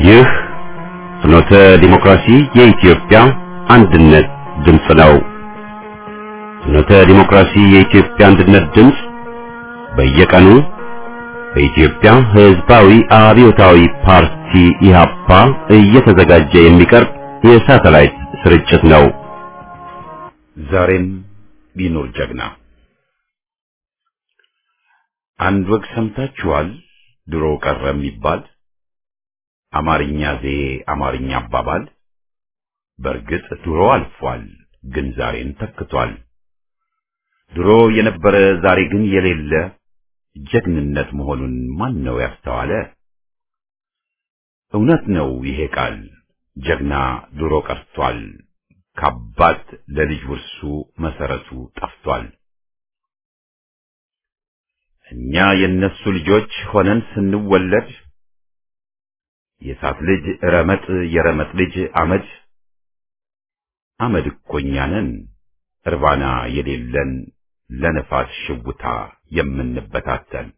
ይህ ፍኖተ ዲሞክራሲ የኢትዮጵያ አንድነት ድምፅ ነው። ፍኖተ ዲሞክራሲ የኢትዮጵያ አንድነት ድምፅ በየቀኑ በኢትዮጵያ ሕዝባዊ አብዮታዊ ፓርቲ ኢህአፓ እየተዘጋጀ የሚቀርብ የሳተላይት ስርጭት ነው። ዛሬም ቢኖር ጀግና አንድ ወግ ሰምታችኋል። ድሮ ቀረ የሚባል አማርኛ ዘዬ አማርኛ አባባል በእርግጥ ድሮ አልፏል፣ ግን ዛሬን ተክቷል። ድሮ የነበረ ዛሬ ግን የሌለ ጀግንነት መሆኑን ማን ነው ያስተዋለ? እውነት ነው ይሄ ቃል ጀግና ድሮ ቀርቷል። ከአባት ለልጅ ውርሱ መሰረቱ ጠፍቷል። እኛ የነሱ ልጆች ሆነን ስንወለድ የእሳት ልጅ ረመጥ የረመጥ ልጅ አመድ አመድ እኮ እኛ ነን እርባና የሌለን ለነፋስ ሽውታ የምንበታተን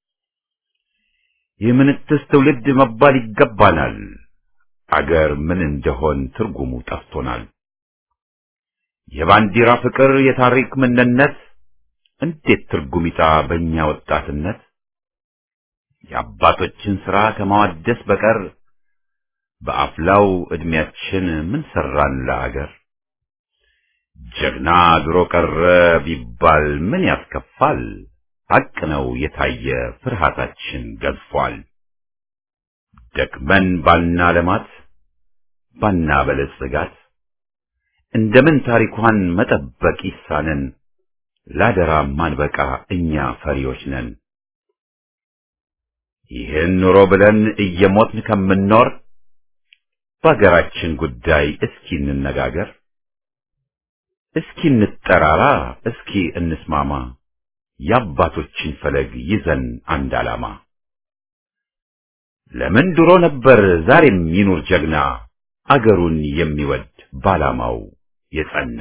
የምንትስ ትውልድ መባል ይገባናል። አገር ምን እንደሆን ትርጉሙ ጠፍቶናል። የባንዲራ ፍቅር የታሪክ ምንነት እንዴት ትርጉም ይጣ በእኛ ወጣትነት የአባቶችን ሥራ ከማዋደስ በቀር በአፍላው ዕድሜያችን ምን ሠራን ለአገር? ጀግና ድሮ ቀረ ቢባል ምን ያስከፋል? ሐቅ ነው የታየ ፍርሃታችን ገዝፏል። ደክመን ባና ለማት ባና በለጽጋት እንደምን ታሪኳን መጠበቅ ይሳነን? ላደራ ማንበቃ እኛ ፈሪዎች ነን። ይህን ኑሮ ብለን እየሞትን ከምንኖር በአገራችን ጉዳይ እስኪ እንነጋገር፣ እስኪ እንጠራራ፣ እስኪ እንስማማ፣ የአባቶችን ፈለግ ይዘን አንድ ዓላማ። ለምን ድሮ ነበር ዛሬም ይኑር ጀግና አገሩን የሚወድ ባላማው የጸና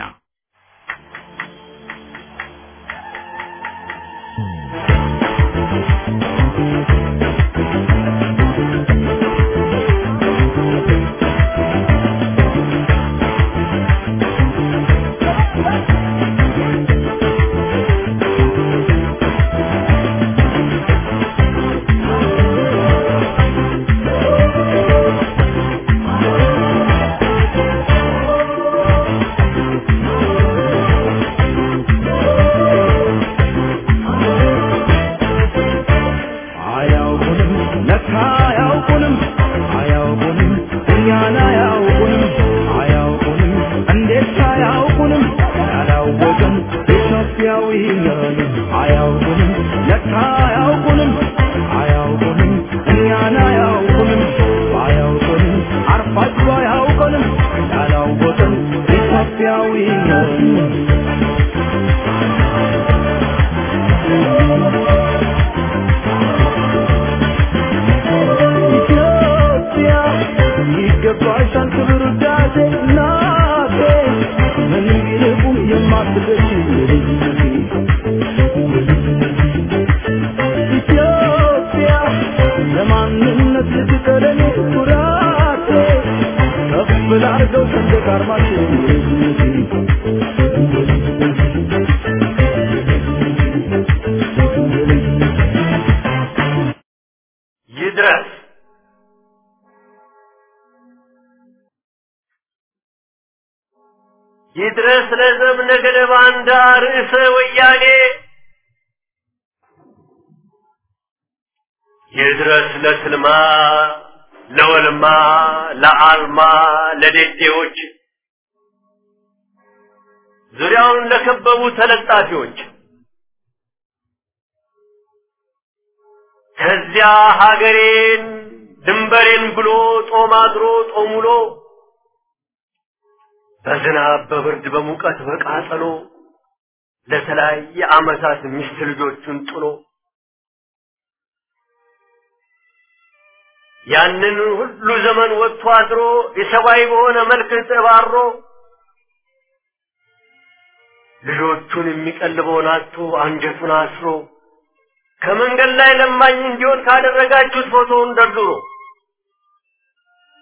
ይድረስ ይድረስ ለዘብነ ገደ ባንዳ ርዕሰ ወያኔ ይድረስ ለትልማ ለወልማ ለአልማ ለዴዴዎች ዙሪያውን ለከበቡ ተለጣፊዎች ከዚያ ሀገሬን ድንበሬን ብሎ ጦም አድሮ ጦም ውሎ በዝናብ በብርድ በሙቀት በቃጠሎ ለተለያየ ዓመታት ሚስት ልጆቹን ጥሎ ያንን ሁሉ ዘመን ወጥቶ አድሮ የሰብአዊ በሆነ መልክ ተባሮ ልጆቹን የሚቀልበውን አጥቶ አንጀቱን አስሮ ከመንገድ ላይ ለማኝ እንዲሆን ካደረጋችሁት ፎቶውን ደርድሮ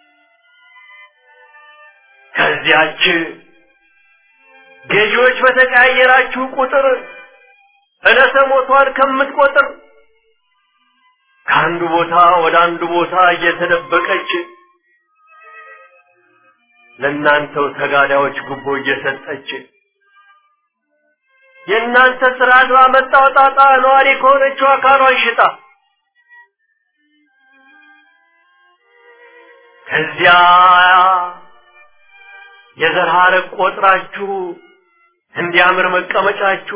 ከዚያች ገዢዎች በተቀያየራችሁ ቁጥር ዕለተ ሞቷን ከምትቆጥር ከአንዱ ቦታ ወደ አንዱ ቦታ እየተደበቀች ለእናንተው ተጋዳዮች ጉቦ እየሰጠች የእናንተ ስርዓት ባመጣው ጣጣ ነዋሪ ከሆነችው አካሏን ሽጣ ከዚያ የዘር ሐረግ ቆጥራችሁ እንዲያምር መቀመጫችሁ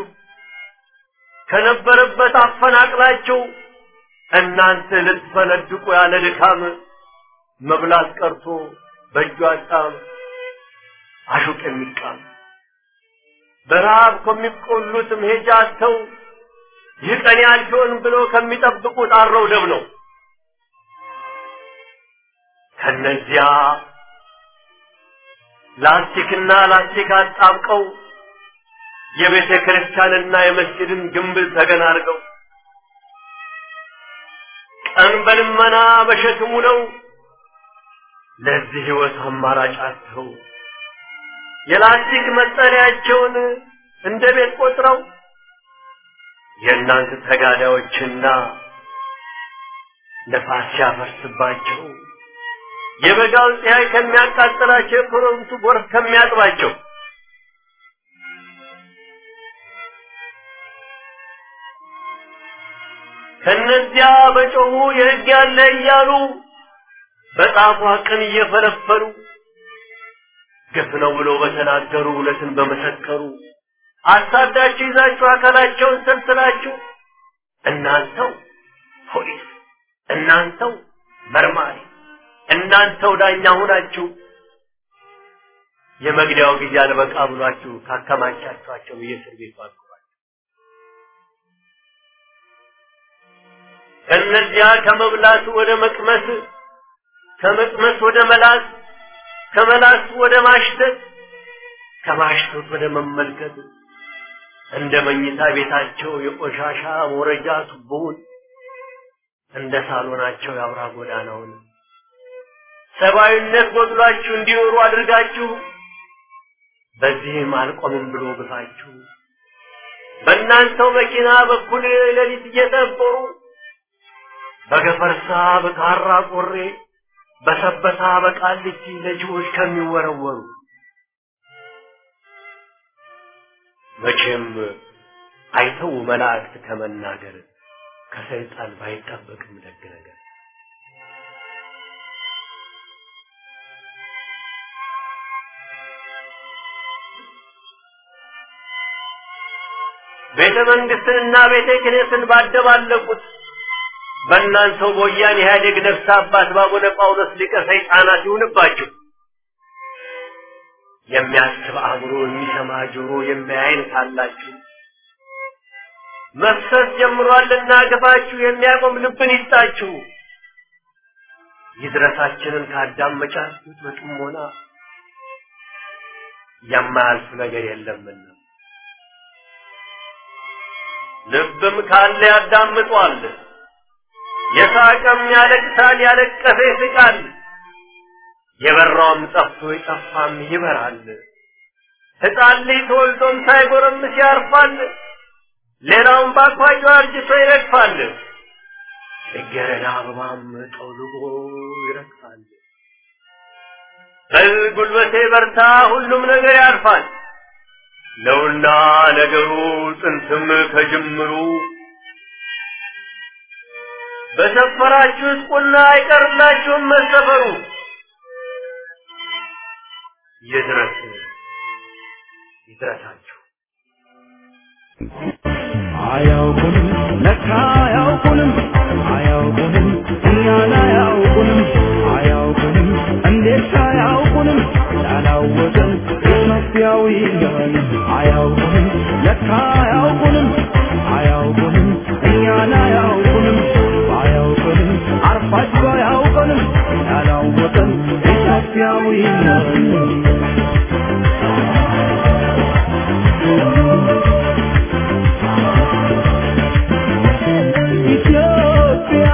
ከነበረበት አፈናቅላችሁ እናንተ ልትፈነድቁ ያለ ድካም መብላት ቀርቶ በእጁ አጣም አሹቅ የሚቃም በረሃብ ከሚቆሉት መሄጃ አጥተው ይህ ቀን ያልፊውን ብሎ ከሚጠብቁት አረው ደብ ነው። ከነዚያ ላስቲክና ላስቲክ አጣብቀው የቤተ ክርስቲያንና የመስጊድን ግንብ ተገን አድርገው ቀን በልመና በሸክሙ ነው ለዚህ ህይወት አማራጭ አጥተው የላስቲክ መጠለያቸውን እንደ ቤት ቆጥረው የእናንተ ተጋዳዮችና ነፋስ ሲያፈርስባቸው የበጋው ፀሐይ ከሚያቃጥላቸው የክረምቱ ጎርፍ ከሚያጥባቸው ከነዚያ በጮሁ የህግ ያለ እያሉ በጣፏ ቅን እየፈለፈሉ ግፍ ነው ብሎ በተናገሩ እውነትን በመሰከሩ አሳዳችሁ ይዛችሁ አካላቸውን ሰልስላችሁ እናንተው ፖሊስ፣ እናንተው መርማሪ፣ እናንተው ዳኛ ሁናችሁ የመግደያው ጊዜ አልበቃ ብሏችሁ ካከማቻችኋቸው የእስር ቤቱ አግሯቸው ከእነዚያ ከመብላት ወደ መቅመስ ከመቅመስ ወደ መላስ ከመላስ ወደ ማሽተት ከማሽተት ወደ መመልከት እንደ መኝታ ቤታቸው የቆሻሻ መውረጃ ቱቦውን እንደ ሳሎናቸው የአውራ ጎዳናውን ሰብአዊነት ጎድሏችሁ እንዲኖሩ አድርጋችሁ በዚህም አልቆምም ብሎ ግፋችሁ በእናንተው መኪና በኩል ሌሊት እየጠበሩ በገፈርሳ በካራ ቆሬ በሰበታ በቃሊቲ ለጅቦች ከሚወረወሩ መቼም አይተው መላእክት ከመናገር ከሰይጣን ባይጠበቅም ደግ ነገር ቤተ መንግስትንና ቤተ ክህነትን ባደባለቁት በእናንተው በወያኔ ኢህአዴግ ነፍስ አባት ባቡነ ጳውሎስ ሊቀ ሰይጣናት ይሁንባችሁ። የሚያስብ አእምሮ፣ የሚሰማ ጆሮ፣ የሚያይን ካላችሁ መፍሰስ ጀምሯልና ግፋችሁ የሚያቆም ልብን ይስጣችሁ። ይድረሳችንን ካዳመጫችሁት በጥሞና የማያልፍ ነገር የለምና ልብም ካለ ያዳምጧል። የሳቀም ያለቅሳል፣ ያለቀሰ ይስቃል። የበራውም ጠፍቶ የጠፋም ይበራል። ሕፃን ልጅ ተወልዶም ሳይጎረምስ ያርፋል። ሌላውም በአኳያው አርጅቶ ይረግፋል። ጽጌረዳ አበባም ጠውልጎ ይረግፋል። በል ጉልበቴ በርታ፣ ሁሉም ነገር ያልፋል ነውና ነገሩ ጥንትም ከጅምሩ በሰፈራችሁት ቁና አይቀርላችሁም መሰፈሩ። ይድረስ ይድረሳችሁ። አያውቁንም ለካ አያውቁንም አያውቁንም እኛን አያውቁንም አያውቁንም እንዴት አያውቁንም ያላወቅን ኢትዮጵያዊ ነን አያውቁንም ለካ አያውቁንም አያውቁንም እኛን አያውቁንም አያውቁንም አርፋጅ አያውቁንም ያላወቅን ኢትዮጵያዊ ነን ኢትዮጵያ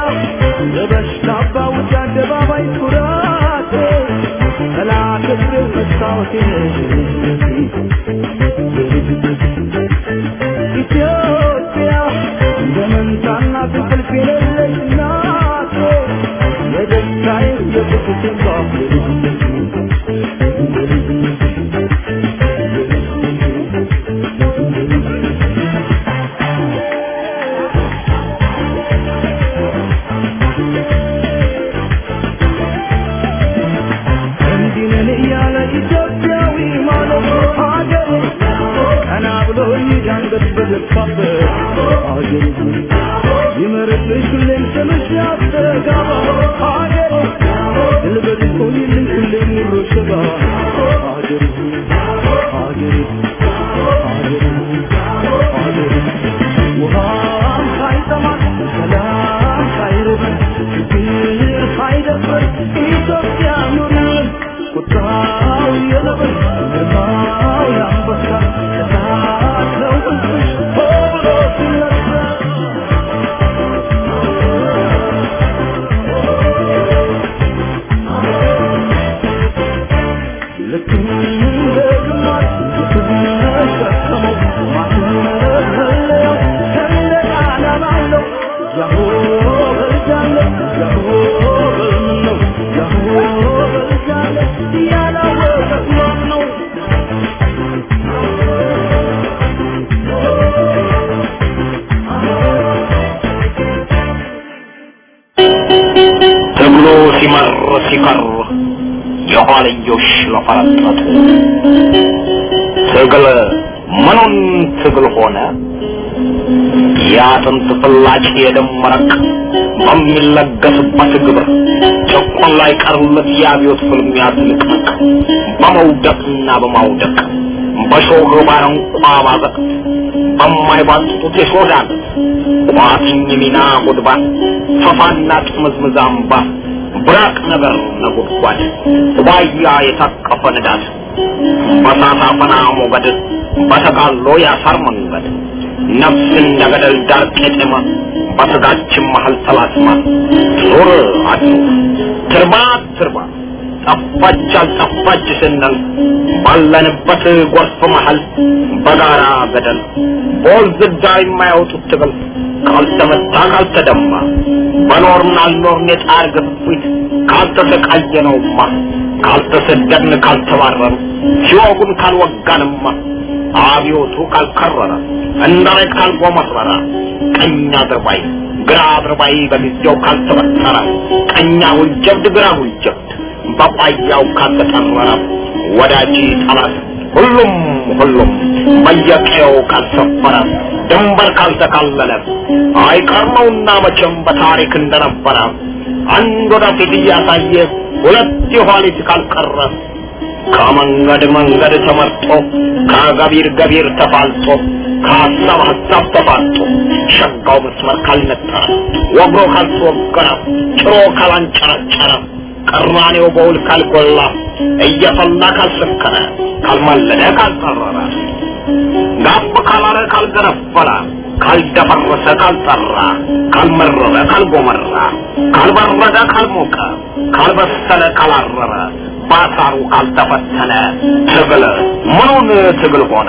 ለበሽታ ባውጭ አደባባይ ኩራት ጠላት እግር መስታወት ሕይወቴ ኢትዮጵያ እንደ መንታና እንቅልፍ የሌለች ናት የደስታዬ የቁጭቴ ባፍ እንዲህ ነን እያለ ኢትዮጵያዊ ማለት ሀገር ቀና ብሎ ይዳንገት በደፋበት ሀገር ይመርብሽ ሁሌም ስምሽ ያስተጋባ ሀገር ድልበት ቆይልን ሁሌም ሙሮ ሸባ ሀገር ሀገር ሀገር ሀገር ውሃም ሳይጠማት ሰላም ሳይርበን ችግር ሳይደፍረን ኢትዮጵያ ኑርን ቁጣው የነብር ግርማው የአንበሳ እሳት ነው ሕዝብሽ ሆ ብሎ ሲነሳ ልክ እንደ ግማሽ የተሸከመው ማስመለያው ሰንደቅ ዓላማ አለው። ያሆ በልጃለሁ፣ ያሆ በልምን ነው፣ ያሆ በልጃለሁ፣ ያላወቀ ማን ነው? ትግሉ ሲመር ሲቀር የኋልዮሽ ለፈረጠጡ ትግል ምኑን ትግል ሆነ የአጥንት ፍላጭ የደም መረቅ በሚለገስበት ግብር ጭቁን ላይ ቀርለት የአብዮት ፍልሚያ ትንቅንቅ በመውደቅና በማውደቅ በሾህ ባረንቋ ባዘቅት በማይባጡት የሾዳን ቋጥኝ ሚና ጉድባ ፈፋና ጥምዝምዝ አምባ ብራቅ ነገር ነጎድጓድ ዋያ የታቀፈ ንዳድ በሳት አፈና ሞገድ በተጋሎ ያሳር መንገድ ነፍስ እንደ ገደል ዳር ቄጤማ በስጋችን መሀል ተላትማ ዞር አድሮ ትርባ ትርባ ጠፋች አልጠፋች ስንል ባለንበት ጎርፍ መሀል በጋራ ገደል በወንዝ ዳር የማያወጡት ትግል ካልተመታ ካልተደማ በኖርን አልኖርን የጣር ግፊት ካልተሰቃየነውማ ካልተሰደድን ካልተባረሩ ሲወጉን ካልወጋንማ አብዮቱ ካልከረረ እንዳሬት ካልጎመረረ ቀኝ አድርባይ ግራ አድርባይ በጊዜው ካልተበጠረ ቀኛ ውልጀብድ ግራ ውልጀብድ በቋያው ካልተጠረረ ወዳጅ ጠላት ሁሉም ሁሉም በየቀየው ካልሰፈረ ድንበር ካልተካለለ አይቀር ነውና መቼም በታሪክ እንደነበረ አንድ ወደፊት እያሳየ ሁለት የኋሊት ካልቀረ ከመንገድ መንገድ ተመርጦ ከገቢር ገቢር ተፋልጦ ከሀሳብ ሀሳብ ተፋጦ ሸጋው መስመር ካልነጠረ ወግሮ ካልተወገረ ጭሮ ካላንጨረጨረ ቅራኔው በውል ካልጎላ እየፈላ ካልሰከረ ካልማለደ ካልጠረረ ጋብ ካላረ ካልገነፈለ ካልደፈረሰ ካልጠራ ካልመረረ ካልጎመራ ካልበረደ ካልሞቀ ካልበሰለ ካላረረ ባሳሩ ካልተፈተነ ትግል ምኑን ትግል ሆነ?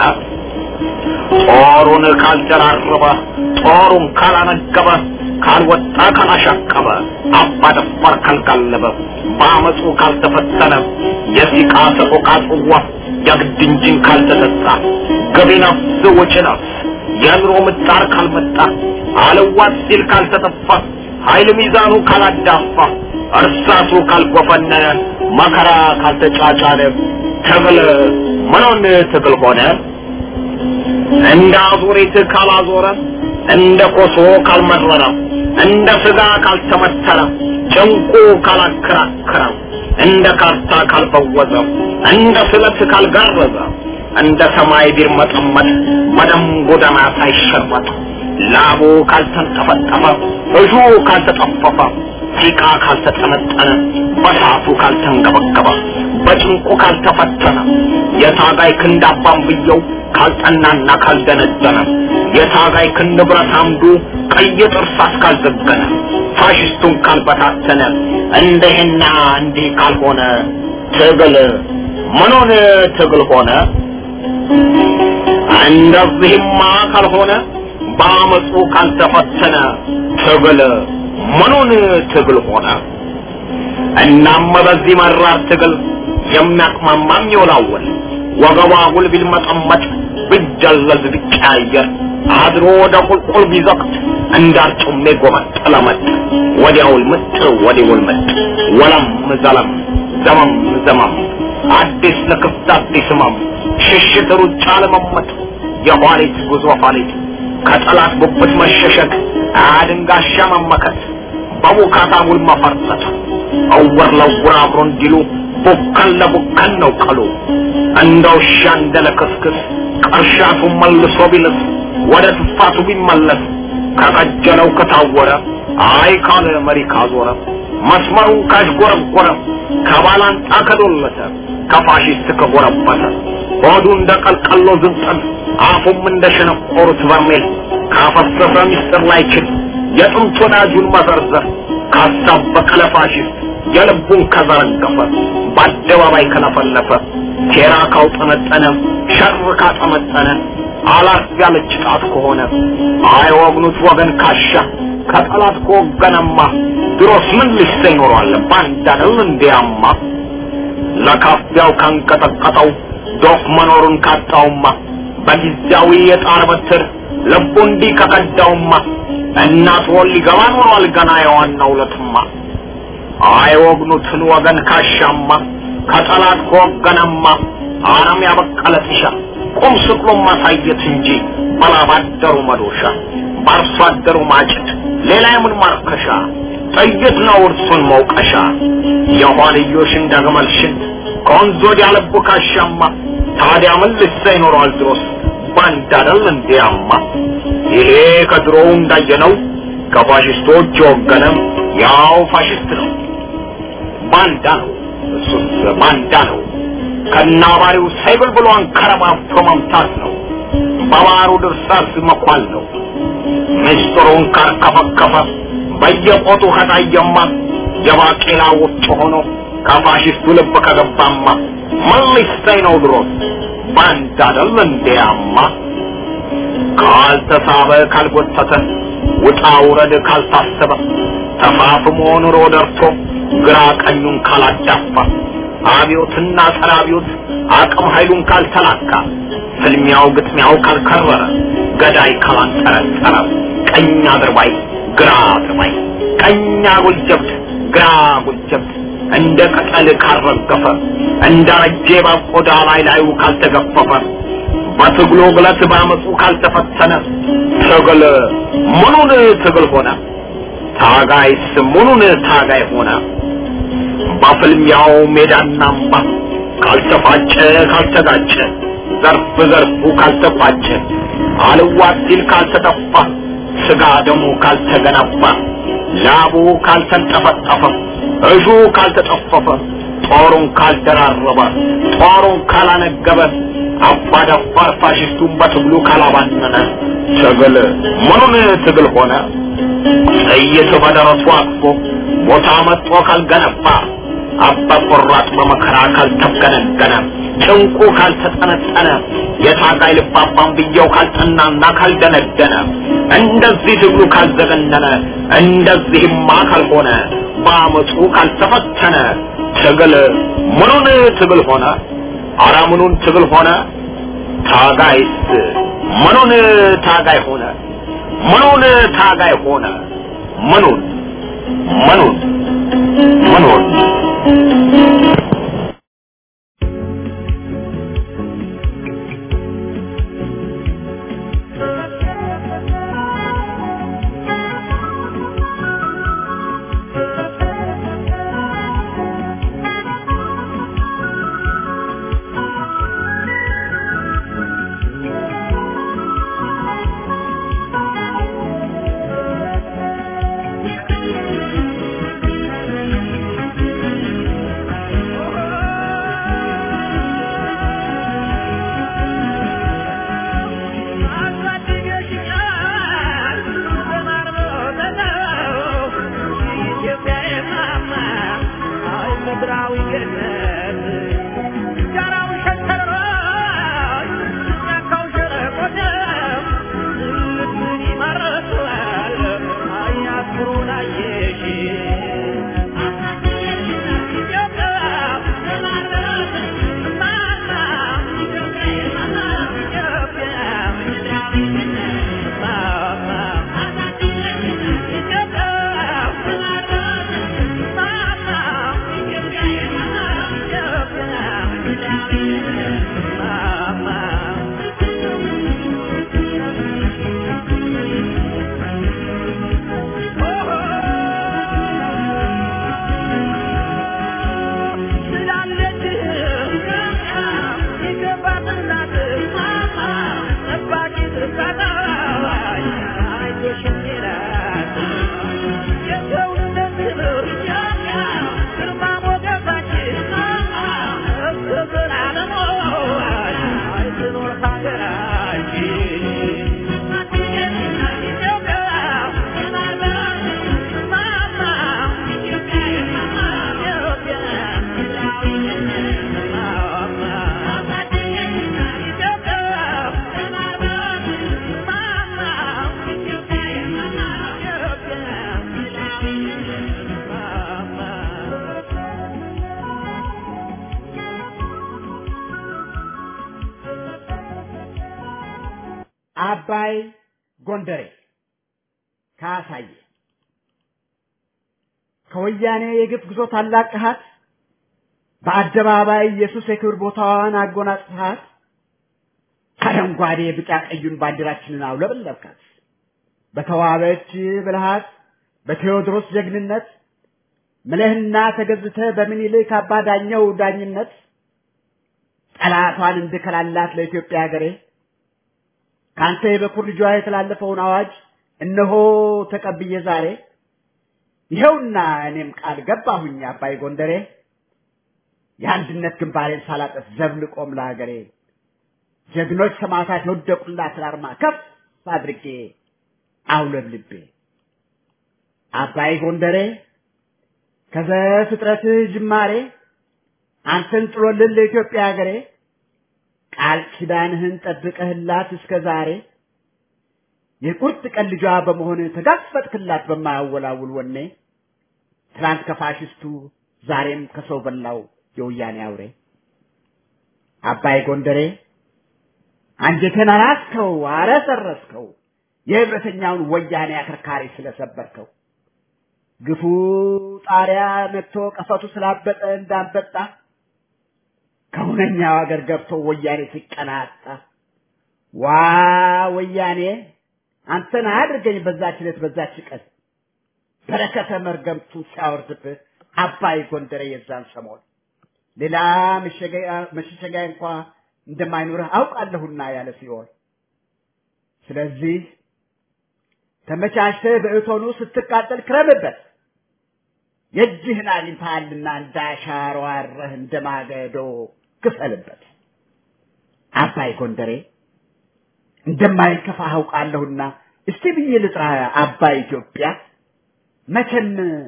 ጦሩን ካልደራረበ ጦሩን ካላነገበ ካልወጣ ካላሻቀበ አባደፋር ካልጋለበ በአመፁ ካልተፈተነ የሲቃ ሰቆቃ ጽዋ የግድ እንጂን ካልተሰጣ ገቢ ነፍስ ወጪ ነፍስ የኑሮ ምጣር ካልመጣ አለዋት ሲል ካልተጠፋ ኃይል ሚዛኑ ካላዳፋ እርሳሱ ካልጎፈነነ መከራ ካልተጫጫነ ትግል ምኑን ትግል ሆነ? እንደ አዙሪት ካላዞረ እንደ ኮሶ ካልመረረ እንደ ስጋ ካልተመተረ ጭንቁ ካላከራከረ እንደ ካርታ ካልፈወዘ እንደ ስለት ካልጋረዘ እንደ ሰማይ ቢርመጠመጥ በደም ጎዳና ሳይሸርበጥ ላቡ ካልተንጠፈጠፈ እጁ ካልተጠፈፈ ሲቃ ካልተጠነጠነ በሳቱ ካልተንገበገበ በጭንቁ ካልተፈተነ የታጋይ ክንድ አባንብየው ካልጠናና ካልደነደነ የታጋይ ክንድ ብረት አምዱ ቀይ ጥርሳስ ካልዘገነ ፋሽስቱን ካልበታተነ እንደህና እንዲህ ካልሆነ ትግል ምኑን ትግል ሆነ? እንደዚህማ ካልሆነ በአመፁ ካልተፈተነ ትግል ምኑን ትግል ሆነ? እናም በዚህ መራር ትግል የሚያቅማማም ይወላወል ወገቧ አጉል ቢልመጠመጥ ቢጀለዝ ቢቀያየር አድሮ ወደ ቁልቁል ቢዘቅት እንዳርጩሜ ጎመጠለመጥ ወዲያውል ምጥ ወዲውል ምጥ ወለም ዘለም ዘመም ዘመም አዲስ ለክፍት አዲስ ህመም ሽሽት ሩጫ ለመመጥ የኋሊት ጉዞ ኋሊት ከጠላት ጉብት መሸሸግ አድንጋሻ መመከት በቡካታ ውል መፈርጠት እውር ለውር አብሮ እንዲሉ ቡከን ለቡከን ነው ቀሉ እንደ ውሻ እንደ ለክስክስ ቅርሻቱ መልሶ ቢልስ ወደ ትፋቱ ቢመለስ ከቀጀለው ከታወረ አይ ካለ መሪ ካዞረ መስመሩን ካሽጎረጎረ ከባላንጣ ከዶለተ ከፋሽስት ከጎረበተ ሆዱ እንደ ቀልቀሎ ዝንጠል አፉም እንደ ሸነቆሩት በርሜል ካፈሰሰ ሚስጥር ላይችል የጥንት ወዳጁን መዘርዘር ካሳበቀ ለፋሽስት የልቡን ከዘረገፈ በአደባባይ ከለፈለፈ ሴራ ካውጠነጠነ ሸር ካጠመጠነ አላፍ ያለች ጣት ከሆነ አይወግኑት ወገን ካሻ ከጠላት ከወገነማ ድሮስ ምን ልሰ ይኖረዋል ባንዳ አይደል እንዲያማ ለካፊያው ካንቀጠቀጠው ዶፍ መኖሩን ካጣውማ በጊዜያዊ የጣር በትር ልቡ እንዲህ ከቀዳውማ እናት ወል ሊገባ ኖሯል ገና የዋናው ዕለትማ አይወግኑትን ወገን ካሻማ ከጠላት ከወገነማ አረም ያበቀለ ጥሻ ቁም ስቅሎ ማሳየት እንጂ በላባደሩ መዶሻ በአርሶ አደሩ ማጭድ ሌላ የምን ማርከሻ ጥይት ነው እርሱን መውቀሻ የኋልዮሽን ደግመል ሽንት ከወንዝ ወዲያ ልቡ ካሻማ ታዲያ ምን ልሳ ይኖረዋል ድሮስ ባንዳ አይደል እንዲያማ ይሄ ከድሮው እንዳየነው ከፋሽስቶች የወገነም ያው ፋሽስት ነው ባንዳ ነው እሱስ ባንዳ ነው ከናባሪው ሰይብል ብሎ አንከረባብቶ መምታት ነው በባሩ ድርሳስ መኳል ነው ምስጢሩን ካርከፈከፈ በየቆጡ ከታየማ የባቄላ ውጭ ሆኖ ከፋሽስቱ ልብ ከገባማ ምን ሊሰኝ ነው ድሮስ ባንዳ አይደል እንዲያማ ካልተሳበ ካልጎተተ ውጣ ውረድ ካልታሰበ ተፋፍሞ ኑሮ ደርቶ ግራ ቀኙን ካላዳፋ አብዮትና ጸረ አብዮት አቅም ኃይሉን ካልተላካ ፍልሚያው ግጥሚያው ካልከረረ ገዳይ ካላንጠረጠረ ቀኝ አድርባይ ግራ አድርባይ ቀኝ አጉል ጀብድ ግራ አጉል ጀብድ እንደ ቅጠል ካልረገፈ እንደ ረጄ ባቆዳ ላይ ላዩ ካልተገፈፈ በትግሉ ግለት ባመፁ ካልተፈተነ ትግል ምኑን ትግል ሆነ? ታጋይስ ምኑን ታጋይ ሆነ? በፍልሚያው ሜዳና አምባ ካልተፋጨ ካልተጋጨ ዘርፍ ዘርፉ ካልተቋጨ አልዋት ሲል ካልተጠፋ ስጋ ደሙ ካልተገነባ ላቡ ካልተንጠፈጠፈ እጁ ካልተጠፈፈ ጦሩን ካልደራረበ ጦሩን ካላነገበ አባደፋር ፋሽስቱን በትግሉ ካላባነነ ትግል ምኑን ትግል ሆነ? ጥይት በደረቱ አቅፎ ቦታ መጥቶ ካልገነባ አባ ቆራጥ በመከራ ካልተገነገነ ጭንቁ ካልተጠነጠነ የታጋይ ልባባን ብየው ካልጠናና ካልደነደነ እንደዚህ ትግሉ ካልዘገነነ እንደዚህማ ካልሆነ በአመፁ ካልተፈተነ ትግል ምኑን ትግል ሆነ? አረ ምኑን ትግል ሆነ? ታጋይስ ምኑን ታጋይ ሆነ? ምኑን ታጋይ ሆነ? ምኑን ምኑን ምኑን ምድራዊ ገነት አባይ ጎንደሬ ካሳየ ከወያኔ የግፍ ጉዞ ታላቅ ቅሃት በአደባባይ ኢየሱስ የክብር ቦታዋን አጎናጽፋት አረንጓዴ ቢጫ ቀዩን ባንዲራችንን አውለበለብካት በተዋበች ብልሃት በቴዎድሮስ ጀግንነት ምለህና ተገዝተ በምኒልክ አባ ዳኘው ዳኝነት ጠላቷን እንድከላላት ለኢትዮጵያ ሀገሬ ከአንተ የበኩር ልጇ የተላለፈውን አዋጅ እነሆ ተቀብዬ ዛሬ ይኸውና እኔም ቃል ገባሁኝ አባይ ጎንደሬ የአንድነት ግንባሬን ሳላጠፍ ዘብ ልቆም ለሀገሬ ጀግኖች ሰማዕታት የወደቁላትን አርማ ከፍ አድርጌ አውለብልቤ አባይ ጎንደሬ ከዘፍጥረትህ ጅማሬ አንተን ጥሎልን ለኢትዮጵያ ሀገሬ ቃል ኪዳንህን ጠብቀህላት እስከ ዛሬ የቁርጥ ቀን ልጇ በመሆን ተጋፈጥክላት በማያወላውል ወኔ ትናንት ከፋሽስቱ ዛሬም ከሰው በላው የወያኔ አውሬ አባይ ጎንደሬ አንጀቴን አራስከው አረሰረስከው የህብረተኛውን ወያኔ አከርካሪ ስለሰበርከው ግፉ ጣሪያ ነክቶ ቀፈቱ ስላበጠ እንዳንበጣ ከሁነኛው አገር ገብቶ ወያኔ ሲቀናጣ ዋ ወያኔ አንተን አድርገኝ በዛች ዕለት በዛች ቀን በረከተ መርገምቱን ሲያወርድብህ አባይ ጎንደሬ የዛን ሰሞን ሌላ መሸሸጊያ እንኳ እንደማይኖርህ አውቃለሁና ያለ ሲሆን ስለዚህ ተመቻችተህ በእቶኑ ስትቃጠል ክረምበት የእጅህን አግኝተሃልና እንዳሻሮ አረህ እንደ ማገዶ ክፈልበት አባይ ጎንደሬ እንደማይከፋ አውቃለሁና እስቲ ብዬ ልጥራ አባይ ኢትዮጵያ መቼም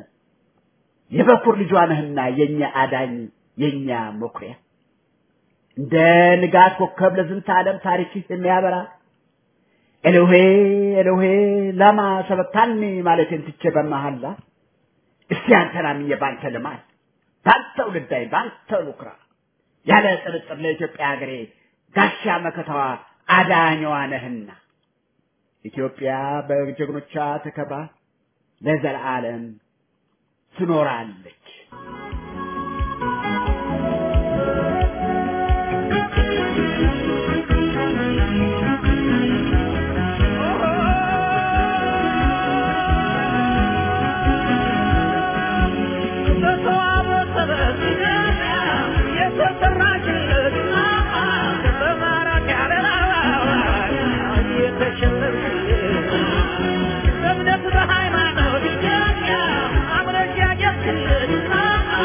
የበኩር ልጇ ነህና የኛ አዳኝ የኛ መኩሪያ እንደ ንጋት ኮከብ ለዝንተ ዓለም ታሪክህ የሚያበራ ኤሎሄ ኤሎሄ ላማ ሰበክታኒ ማለቴን ትቼ በመሐላ እስቲ አንተን አምኜ ባንተ ልማል ባንተው ልዳይ ባንተው ልኩራ ያለ ጥርጥር ለኢትዮጵያ ሀገሬ ጋሻ መከታዋ አዳኛዋ ነህና ኢትዮጵያ በጀግኖቿ ተከብራ ለዘላለም ትኖራለች። በሃይማኖት ኢትዮጵያ አምረሽ ያጌጥክልን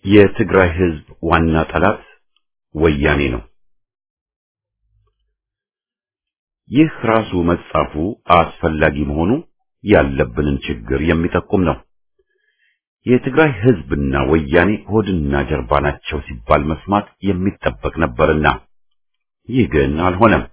የትግራይ ህዝብ ዋና ጠላት ወያኔ ነው። ይህ ራሱ መጻፉ አስፈላጊ መሆኑ ያለብንን ችግር የሚጠቁም ነው። የትግራይ ህዝብና ወያኔ ሆድና ጀርባ ናቸው ሲባል መስማት የሚጠበቅ ነበርና ይህ ግን አልሆነም።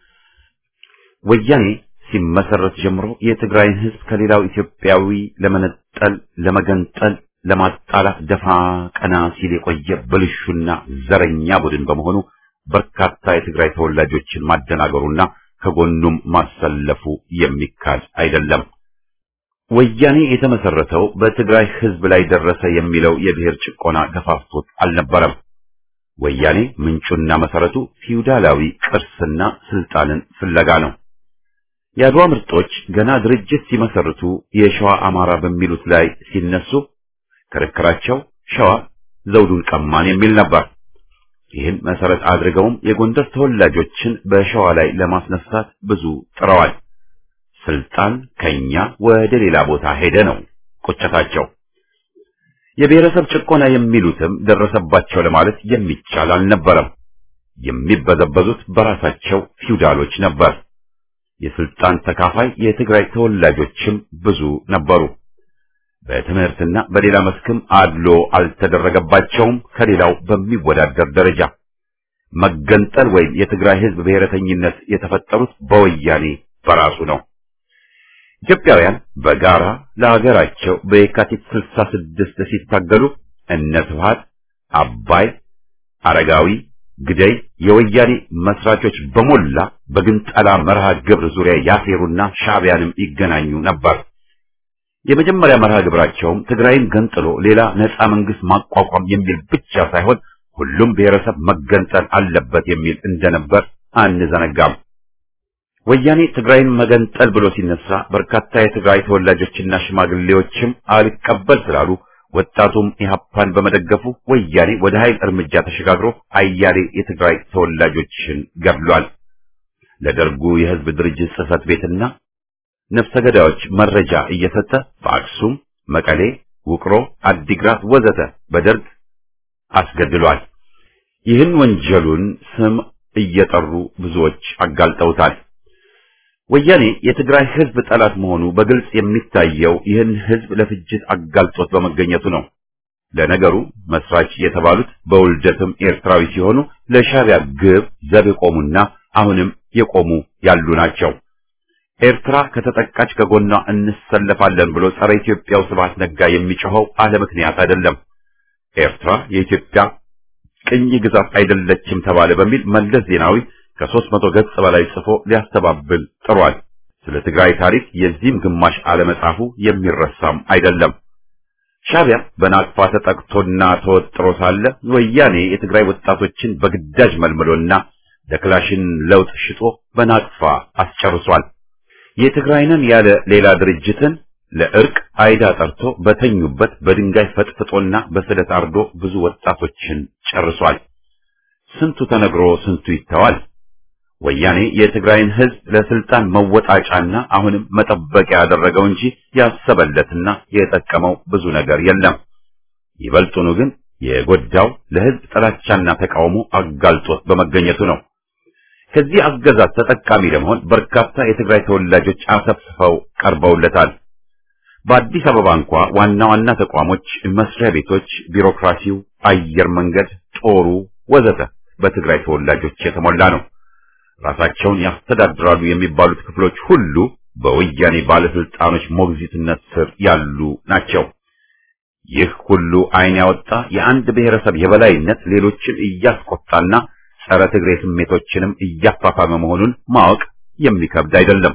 ወያኔ ሲመሰረት ጀምሮ የትግራይን ህዝብ ከሌላው ኢትዮጵያዊ ለመነጠል፣ ለመገንጠል፣ ለማጣላት ደፋ ቀና ሲል የቆየ ብልሹና ዘረኛ ቡድን በመሆኑ በርካታ የትግራይ ተወላጆችን ማደናገሩና ከጎኑም ማሰለፉ የሚካድ አይደለም። ወያኔ የተመሰረተው በትግራይ ህዝብ ላይ ደረሰ የሚለው የብሔር ጭቆና ገፋፍቶት አልነበረም። ወያኔ ምንጩና መሰረቱ ፊውዳላዊ ቅርስና ስልጣንን ፍለጋ ነው። የአድዋ ምርጦች ገና ድርጅት ሲመሰርቱ የሸዋ አማራ በሚሉት ላይ ሲነሱ ክርክራቸው ሸዋ ዘውዱን ቀማን የሚል ነበር። ይህን መሰረት አድርገውም የጎንደር ተወላጆችን በሸዋ ላይ ለማስነሳት ብዙ ጥረዋል። ስልጣን ከኛ ወደ ሌላ ቦታ ሄደ ነው ቁጭታቸው። የብሔረሰብ ጭቆና የሚሉትም ደረሰባቸው ለማለት የሚቻል አልነበረም። የሚበዘበዙት በራሳቸው ፊውዳሎች ነበር። የስልጣን ተካፋይ የትግራይ ተወላጆችም ብዙ ነበሩ። በትምህርትና በሌላ መስክም አድሎ አልተደረገባቸውም ከሌላው በሚወዳደር ደረጃ። መገንጠል ወይም የትግራይ ህዝብ ብሔረተኝነት የተፈጠሩት በወያኔ በራሱ ነው። ኢትዮጵያውያን በጋራ ለሀገራቸው በየካቲት 66 ሲታገሉ እነ ስብሐት፣ አባይ፣ አረጋዊ፣ ግደይ የወያኔ መስራቾች በሞላ በግንጠላ መርሃ ግብር ዙሪያ ያሴሩና ሻዕቢያንም ይገናኙ ነበር። የመጀመሪያ መርሃ ግብራቸውም ትግራይን ገንጥሎ ሌላ ነፃ መንግስት ማቋቋም የሚል ብቻ ሳይሆን ሁሉም ብሔረሰብ መገንጠል አለበት የሚል እንደነበር አንዘነጋም። ወያኔ ትግራይን መገንጠል ብሎ ሲነሳ በርካታ የትግራይ ተወላጆችና ሽማግሌዎችም አልቀበል ስላሉ ወጣቱም ኢህአፓን በመደገፉ ወያኔ ወደ ኃይል እርምጃ ተሸጋግሮ አያሌ የትግራይ ተወላጆችን ገድሏል። ለደርጉ የህዝብ ድርጅት ጽህፈት ቤትና ነፍሰ ገዳዮች መረጃ እየሰጠ በአክሱም፣ መቀሌ፣ ውቅሮ፣ አዲግራት ወዘተ በደርግ አስገድሏል። ይህን ወንጀሉን ስም እየጠሩ ብዙዎች አጋልጠውታል። ወያኔ የትግራይ ህዝብ ጠላት መሆኑ በግልጽ የሚታየው ይህን ህዝብ ለፍጅት አጋልጦት በመገኘቱ ነው። ለነገሩ መስራች የተባሉት በውልደትም ኤርትራዊ ሲሆኑ ለሻዕቢያ ግብ ዘብ የቆሙና አሁንም የቆሙ ያሉ ናቸው። ኤርትራ ከተጠቃች ከጎኗ እንሰለፋለን ብሎ ጸረ ኢትዮጵያው ስብሐት ነጋ የሚጮኸው አለ ምክንያት አይደለም። ኤርትራ የኢትዮጵያ ቅኝ ግዛት አይደለችም ተባለ በሚል መለስ ዜናዊ ከሦስት መቶ ገጽ በላይ ጽፎ ሊያስተባብል ጥሯል። ስለ ትግራይ ታሪክ የዚህም ግማሽ አለመጻፉ የሚረሳም አይደለም። ሻዕቢያ በናቅፋ ተጠቅቶና ተወጥሮ ሳለ ወያኔ የትግራይ ወጣቶችን በግዳጅ መልምሎና ለክላሽን ለውጥ ሽጦ በናቅፋ አስጨርሷል። የትግራይንን ያለ ሌላ ድርጅትን ለእርቅ አይዳ ጠርቶ በተኙበት በድንጋይ ፈጥፍጦና በስለት አርዶ ብዙ ወጣቶችን ጨርሷል። ስንቱ ተነግሮ ስንቱ ይተዋል። ወያኔ የትግራይን ሕዝብ ለስልጣን መወጣጫና አሁንም መጠበቂያ ያደረገው እንጂ ያሰበለትና የጠቀመው ብዙ ነገር የለም። ይበልጡኑ ግን የጎዳው ለሕዝብ ጥላቻና ተቃውሞ አጋልጦት በመገኘቱ ነው። ከዚህ አገዛዝ ተጠቃሚ ለመሆን በርካታ የትግራይ ተወላጆች አሰፍስፈው ቀርበውለታል። በአዲስ አበባ እንኳ ዋና ዋና ተቋሞች፣ መስሪያ ቤቶች፣ ቢሮክራሲው፣ አየር መንገድ፣ ጦሩ ወዘተ በትግራይ ተወላጆች የተሞላ ነው። ራሳቸውን ያስተዳድራሉ የሚባሉት ክፍሎች ሁሉ በወያኔ ባለስልጣኖች ሞግዚትነት ስር ያሉ ናቸው። ይህ ሁሉ ዓይን ያወጣ የአንድ ብሔረሰብ የበላይነት ሌሎችን እያስቆጣና ጸረ ትግሬ ስሜቶችንም እያፋፋመ መሆኑን ማወቅ የሚከብድ አይደለም።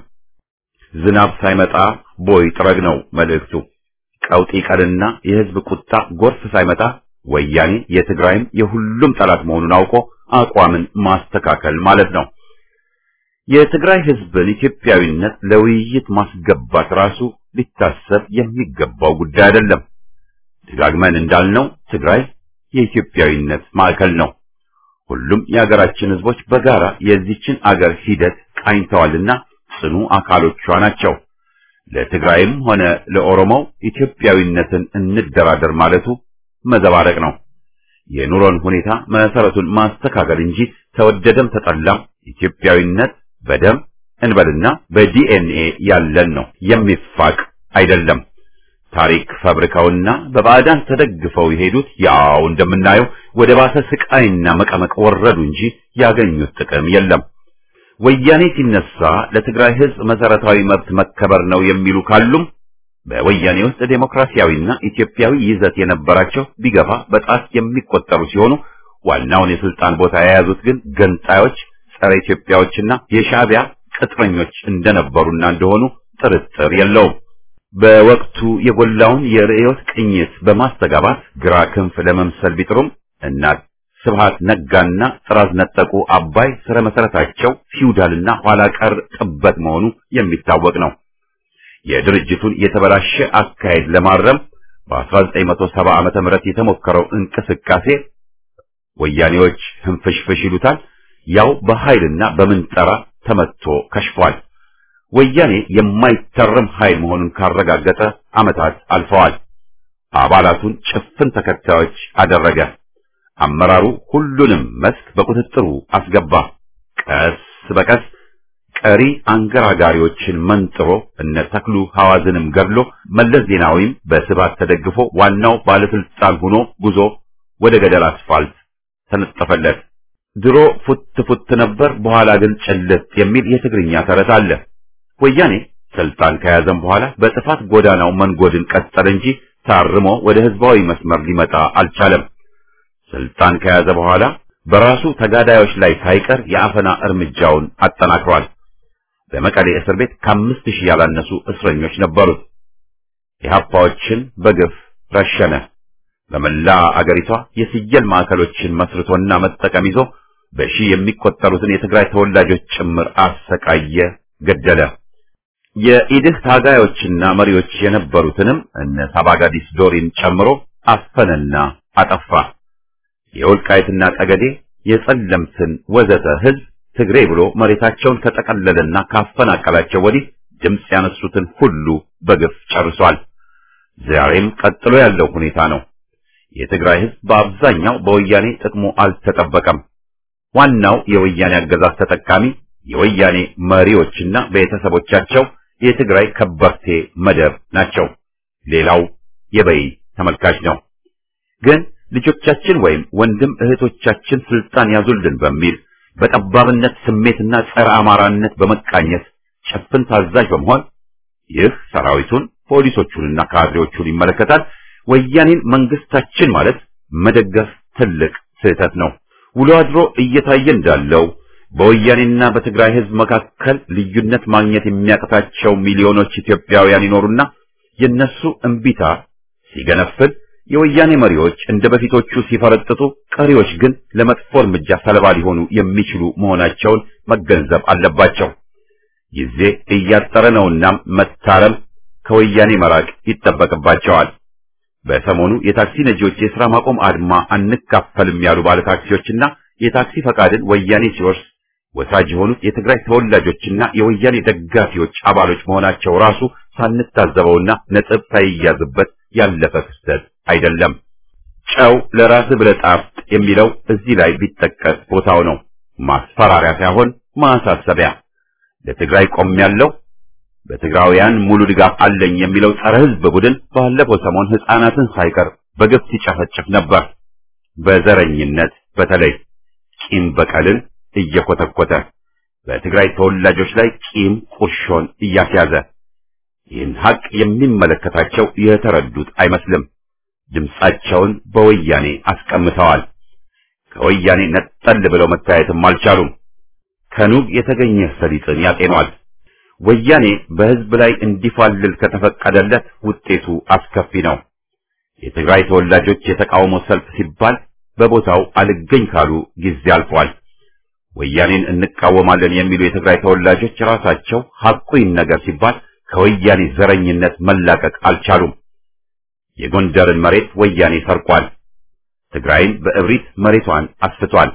ዝናብ ሳይመጣ ቦይ ጥረግ ነው መልእክቱ። ቀውጢ ቀልና የሕዝብ ቁጣ ጎርፍ ሳይመጣ ወያኔ የትግራይም የሁሉም ጠላት መሆኑን አውቆ አቋምን ማስተካከል ማለት ነው። የትግራይ ሕዝብን ኢትዮጵያዊነት ለውይይት ማስገባት ራሱ ሊታሰብ የሚገባው ጉዳይ አይደለም። ደጋግመን እንዳልነው ትግራይ የኢትዮጵያዊነት ማዕከል ነው። ሁሉም የሀገራችን ሕዝቦች በጋራ የዚችን አገር ሂደት ቃኝተዋልና ጽኑ አካሎቿ ናቸው። ለትግራይም ሆነ ለኦሮሞው ኢትዮጵያዊነትን እንደራደር ማለቱ መዘባረቅ ነው። የኑሮን ሁኔታ መሰረቱን ማስተካከል እንጂ ተወደደም ተጠላም ኢትዮጵያዊነት በደም እንበልና በዲኤንኤ ያለን ነው፣ የሚፋቅ አይደለም። ታሪክ ፈብርከውና በባዕዳን ተደግፈው የሄዱት ያው እንደምናየው ወደ ባሰ ስቃይና መቀመቅ ወረዱ እንጂ ያገኙት ጥቅም የለም። ወያኔ ሲነሳ ለትግራይ ሕዝብ መሰረታዊ መብት መከበር ነው የሚሉ ካሉም በወያኔ ውስጥ ዴሞክራሲያዊና ኢትዮጵያዊ ይዘት የነበራቸው ቢገፋ በጣት የሚቆጠሩ ሲሆኑ ዋናውን የስልጣን ቦታ የያዙት ግን ገንጣዮች፣ ጸረ ኢትዮጵያዎችና የሻዕቢያ ቅጥረኞች እንደነበሩና እንደሆኑ ጥርጥር የለውም። በወቅቱ የጎላውን የርዕዮት ቅኝት በማስተጋባት ግራ ክንፍ ለመምሰል ቢጥሩም እና ስብሃት ነጋና ጥራዝ ነጠቁ አባይ ስረ መሰረታቸው ፊውዳልና ኋላ ቀር ጥበት መሆኑ የሚታወቅ ነው። የድርጅቱን የተበላሸ አካሄድ ለማረም በ1970 ዓመተ ምህረት የተሞከረው እንቅስቃሴ ወያኔዎች ህንፍሽፍሽ ይሉታል፣ ያው በኃይልና በምንጠራ ተመትቶ ከሽፏል። ወያኔ የማይተረም ኃይል መሆኑን ካረጋገጠ ዓመታት አልፈዋል። አባላቱን ጭፍን ተከታዮች አደረገ። አመራሩ ሁሉንም መስክ በቁጥጥሩ አስገባ። ቀስ በቀስ ቀሪ አንገራጋሪዎችን መንጥሮ እነ ተክሉ ሐዋዝንም ገድሎ መለስ ዜናዊም በስባት ተደግፎ ዋናው ባለስልጣን ሆኖ ጉዞ ወደ ገደል አስፋልት ተነጠፈለት። ድሮ ፉት ፉት ነበር፣ በኋላ ግን ጭልጥ የሚል የትግርኛ ተረት አለ። ወያኔ ስልጣን ከያዘም በኋላ በጥፋት ጎዳናው መንጎድን ቀጠለ እንጂ ታርሞ ወደ ህዝባዊ መስመር ሊመጣ አልቻለም። ስልጣን ከያዘ በኋላ በራሱ ተጋዳዮች ላይ ሳይቀር የአፈና እርምጃውን አጠናክሯል። በመቀሌ እስር ቤት ከአምስት ሺህ ያላነሱ እስረኞች ነበሩት። የሀፓዎችን በግፍ ረሸነ። በመላ አገሪቷ የስየል ማዕከሎችን መስርቶና መጠቀም ይዞ በሺህ የሚቆጠሩትን የትግራይ ተወላጆች ጭምር አሰቃየ፣ ገደለ። የኢድህ ታጋዮችና መሪዎች የነበሩትንም እነ ሳባጋዲስ ዶሪን ጨምሮ አፈነና አጠፋ። የወልቃይትና ጠገዴ የጸለምትን ወዘተ ህዝብ ትግሬ ብሎ መሬታቸውን ከጠቀለለና ካፈናቀላቸው ወዲህ ድምፅ ያነሱትን ሁሉ በግፍ ጨርሷል። ዛሬም ቀጥሎ ያለው ሁኔታ ነው። የትግራይ ህዝብ በአብዛኛው በወያኔ ጥቅሙ አልተጠበቀም። ዋናው የወያኔ አገዛዝ ተጠቃሚ የወያኔ መሪዎችና ቤተሰቦቻቸው የትግራይ ከበርቴ መደብ ናቸው። ሌላው የበይ ተመልካች ነው። ግን ልጆቻችን ወይም ወንድም እህቶቻችን ስልጣን ያዙልን በሚል በጠባብነት ስሜትና ጸረ አማራነት በመቃኘት ጭፍን ታዛዥ በመሆን ይህ ሰራዊቱን ፖሊሶቹንና ካድሬዎቹን ይመለከታል። ወያኔን መንግስታችን ማለት መደገፍ ትልቅ ስህተት ነው። ውሎ አድሮ እየታየ እንዳለው በወያኔና በትግራይ ህዝብ መካከል ልዩነት ማግኘት የሚያቅታቸው ሚሊዮኖች ኢትዮጵያውያን ይኖሩና የነሱ እምቢታ ሲገነፍል የወያኔ መሪዎች እንደ በፊቶቹ ሲፈረጥጡ፣ ቀሪዎች ግን ለመጥፎ እርምጃ ሰለባ ሊሆኑ የሚችሉ መሆናቸውን መገንዘብ አለባቸው። ጊዜ እያጠረ ነውና መታረም፣ ከወያኔ መራቅ ይጠበቅባቸዋል። በሰሞኑ የታክሲ ነጂዎች የሥራ ማቆም አድማ አንካፈልም ያሉ ባለታክሲዎችና የታክሲ ፈቃድን ወያኔ ሲወርስ ወሳጅ የሆኑት የትግራይ ተወላጆችና የወያኔ ደጋፊዎች አባሎች መሆናቸው ራሱ ሳንታዘበውና ነጥብ ሳይያዝበት ያለፈ ክስተት አይደለም። ጨው ለራስ ብለህ ጣፍጥ የሚለው እዚህ ላይ ቢጠቀስ ቦታው ነው። ማስፈራሪያ ሳይሆን ማሳሰቢያ። ለትግራይ ቆም ያለው በትግራውያን ሙሉ ድጋፍ አለኝ የሚለው ጸረ ሕዝብ ቡድን ባለፈው ሰሞን ሕፃናትን ሳይቀር በግፍ ሲጨፈጭፍ ነበር። በዘረኝነት በተለይ ቂም በቀልን እየኮተኮተ በትግራይ ተወላጆች ላይ ቂም ቁርሾን እያስያዘ ይህን ሀቅ የሚመለከታቸው የተረዱት አይመስልም። ድምፃቸውን በወያኔ አስቀምጠዋል። ከወያኔ ነጠል ብለው መታየትም አልቻሉም። ከኑግ የተገኘ ሰሊጥን ያጤኗል። ወያኔ በሕዝብ ላይ እንዲፋልል ከተፈቀደለት ውጤቱ አስከፊ ነው። የትግራይ ተወላጆች የተቃውሞ ሰልፍ ሲባል በቦታው አልገኝ ካሉ ጊዜ አልፏል። ወያኔን እንቃወማለን የሚሉ የትግራይ ተወላጆች ራሳቸው ሐቁ ይነገር ሲባል ከወያኔ ዘረኝነት መላቀቅ አልቻሉም። የጎንደርን መሬት ወያኔ ሰርቋል። ትግራይን በእብሪት መሬቷን አስፍቷል።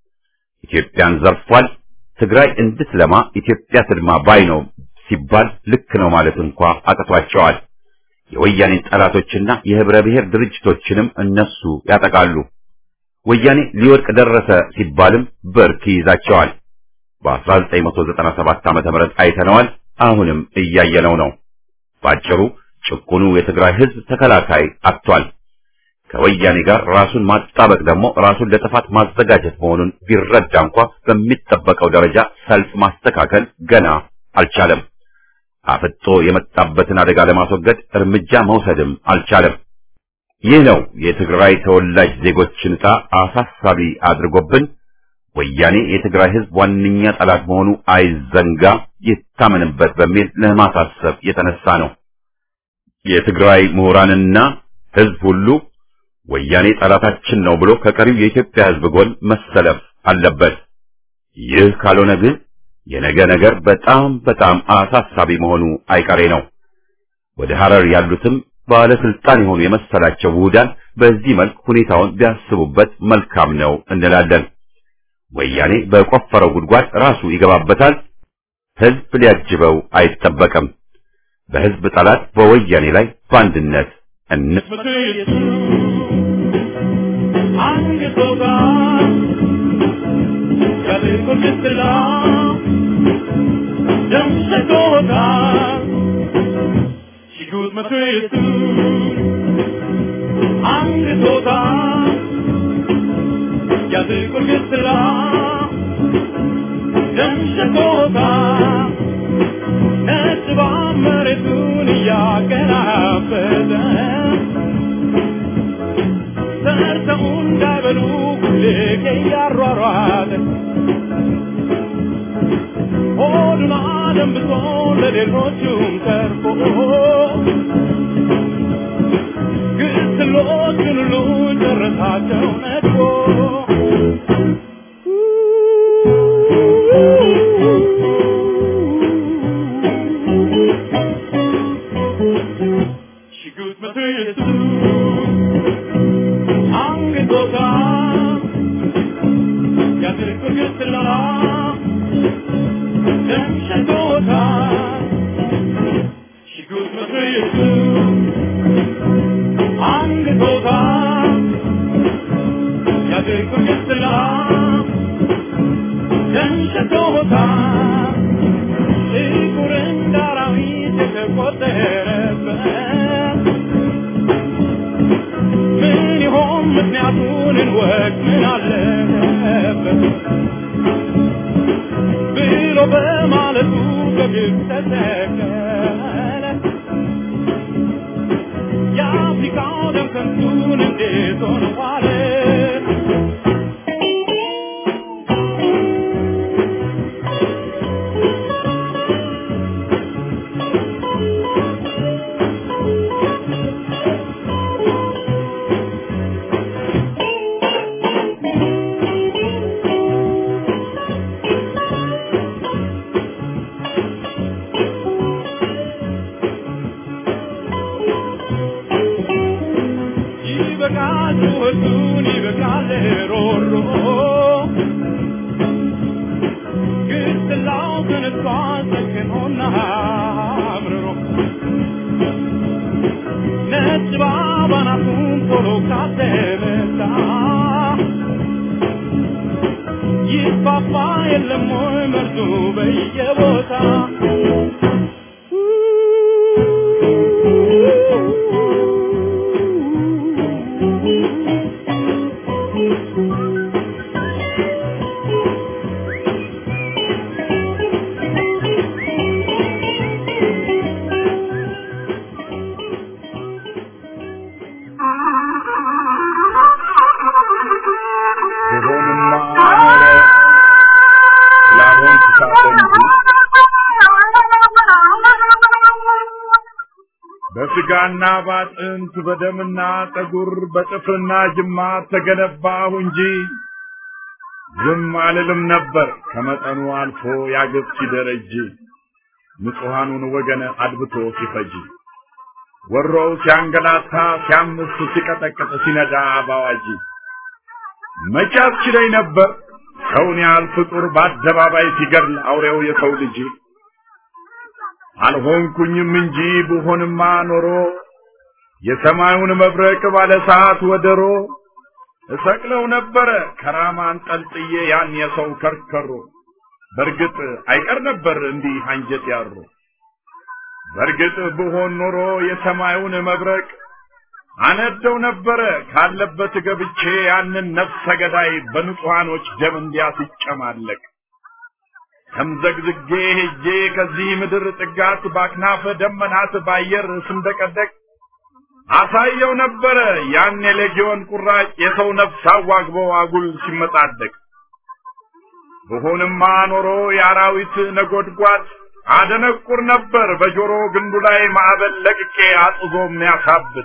ኢትዮጵያን ዘርፏል። ትግራይ እንድትለማ ኢትዮጵያ ትልማ ባይ ነው ሲባል ልክ ነው ማለት እንኳ አቅቷቸዋል። የወያኔን ጠላቶችና የህብረ ብሔር ድርጅቶችንም እነሱ ያጠቃሉ። ወያኔ ሊወድቅ ደረሰ ሲባልም ብርክ ይይዛቸዋል። በ1997 ዓመተ ምህረት አይተነዋል። አሁንም እያየነው ነው። ባጭሩ ጭቁኑ የትግራይ ህዝብ ተከላካይ አጥቷል። ከወያኔ ጋር ራሱን ማጣበቅ ደግሞ ራሱን ለጥፋት ማዘጋጀት መሆኑን ቢረዳ እንኳ በሚጠበቀው ደረጃ ሰልፍ ማስተካከል ገና አልቻለም። አፍጦ የመጣበትን አደጋ ለማስወገድ እርምጃ መውሰድም አልቻለም። ይህ ነው የትግራይ ተወላጅ ዜጎችን ዕጣ አሳሳቢ አድርጎብን ወያኔ የትግራይ ህዝብ ዋነኛ ጠላት መሆኑ አይዘንጋ፣ ይታመንበት በሚል ለማሳሰብ የተነሳ ነው። የትግራይ ምሁራንና ህዝብ ሁሉ ወያኔ ጠላታችን ነው ብሎ ከቀሪው የኢትዮጵያ ህዝብ ጎን መሰለፍ አለበት። ይህ ካልሆነ ግን የነገ ነገር በጣም በጣም አሳሳቢ መሆኑ አይቀሬ ነው። ወደ ሐረር ያሉትም ባለስልጣን የሆኑ የመሰላቸው ውሁዳን በዚህ መልክ ሁኔታውን ቢያስቡበት መልካም ነው እንላለን። ወያኔ በቆፈረው ጉድጓድ ራሱ ይገባበታል። ህዝብ ሊያጅበው አይጠበቅም። በህዝብ ጠላት በወያኔ ላይ በአንድነት እንስ በስጋና ባጥንት በደምና ጠጉር በጥፍርና ጅማት ተገነባሁ እንጂ ዝም አልልም ነበር ከመጠኑ አልፎ ያገብ ሲደረጅ ንጹሐኑን ወገን አድብቶ ሲፈጅ ወሮው ሲያንገላታ ሲያምስ ሲቀጠቅጥ ሲነዳ ባዋጅ መቼ አስችለኝ ነበር ሰውን ያህል ፍጡር በአደባባይ ሲገድል አውሬው የሰው ልጅ አልሆንኩኝም እንጂ ብሆንማ ኖሮ የሰማዩን መብረቅ ባለ ሰዓት ወደሮ እሰቅለው ነበረ ከራማ አንጠልጥዬ ያን የሰው ከርከሮ በእርግጥ አይቀር ነበር እንዲህ አንጀት ያሩ በእርግጥ ብሆን ኖሮ የሰማዩን መብረቅ አነደው ነበረ ካለበት ገብቼ ያንን ነፍሰ ገዳይ በንጹሐኖች ደም እንዲያስጨማለቅ ተምዘግዝጌ ሄጄ ከዚህ ምድር ጥጋት ባክናፈ ደመናት ባየር ስንደቀደቅ አሳየው ነበረ ያን የሌጊዮን ቁራጭ የሰው ነፍስ አዋግቦ አጉል ሲመጻደቅ ብሆንማ ኖሮ የአራዊት ነጎድጓድ አደነቁር ነበር በጆሮ ግንዱ ላይ ማዕበል ለቅቄ አጥዞ የሚያሳብድ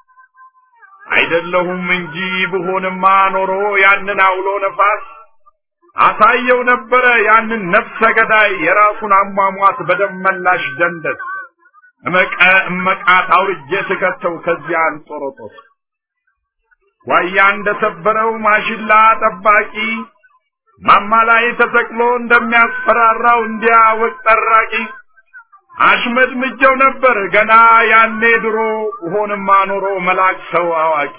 አይደለሁም እንጂ ብሆንማ ኖሮ ያንን አውሎ ነፋስ አሳየው ነበረ ያንን ነፍሰ ገዳይ የራሱን አሟሟት በደም መላሽ ደንደስ እመቀ እመቃት አውርጄ ስከተው ከዚያ አንጦሮጦስ ዋያ እንደሰበረው ማሽላ ጠባቂ ማማ ላይ ተሰቅሎ እንደሚያስፈራራው እንዲያ ወቅ ጠራቂ አሽመድምጀው ነበር ገና ያኔ ድሮ ሆንማ ኖሮ መላክ ሰው አዋቂ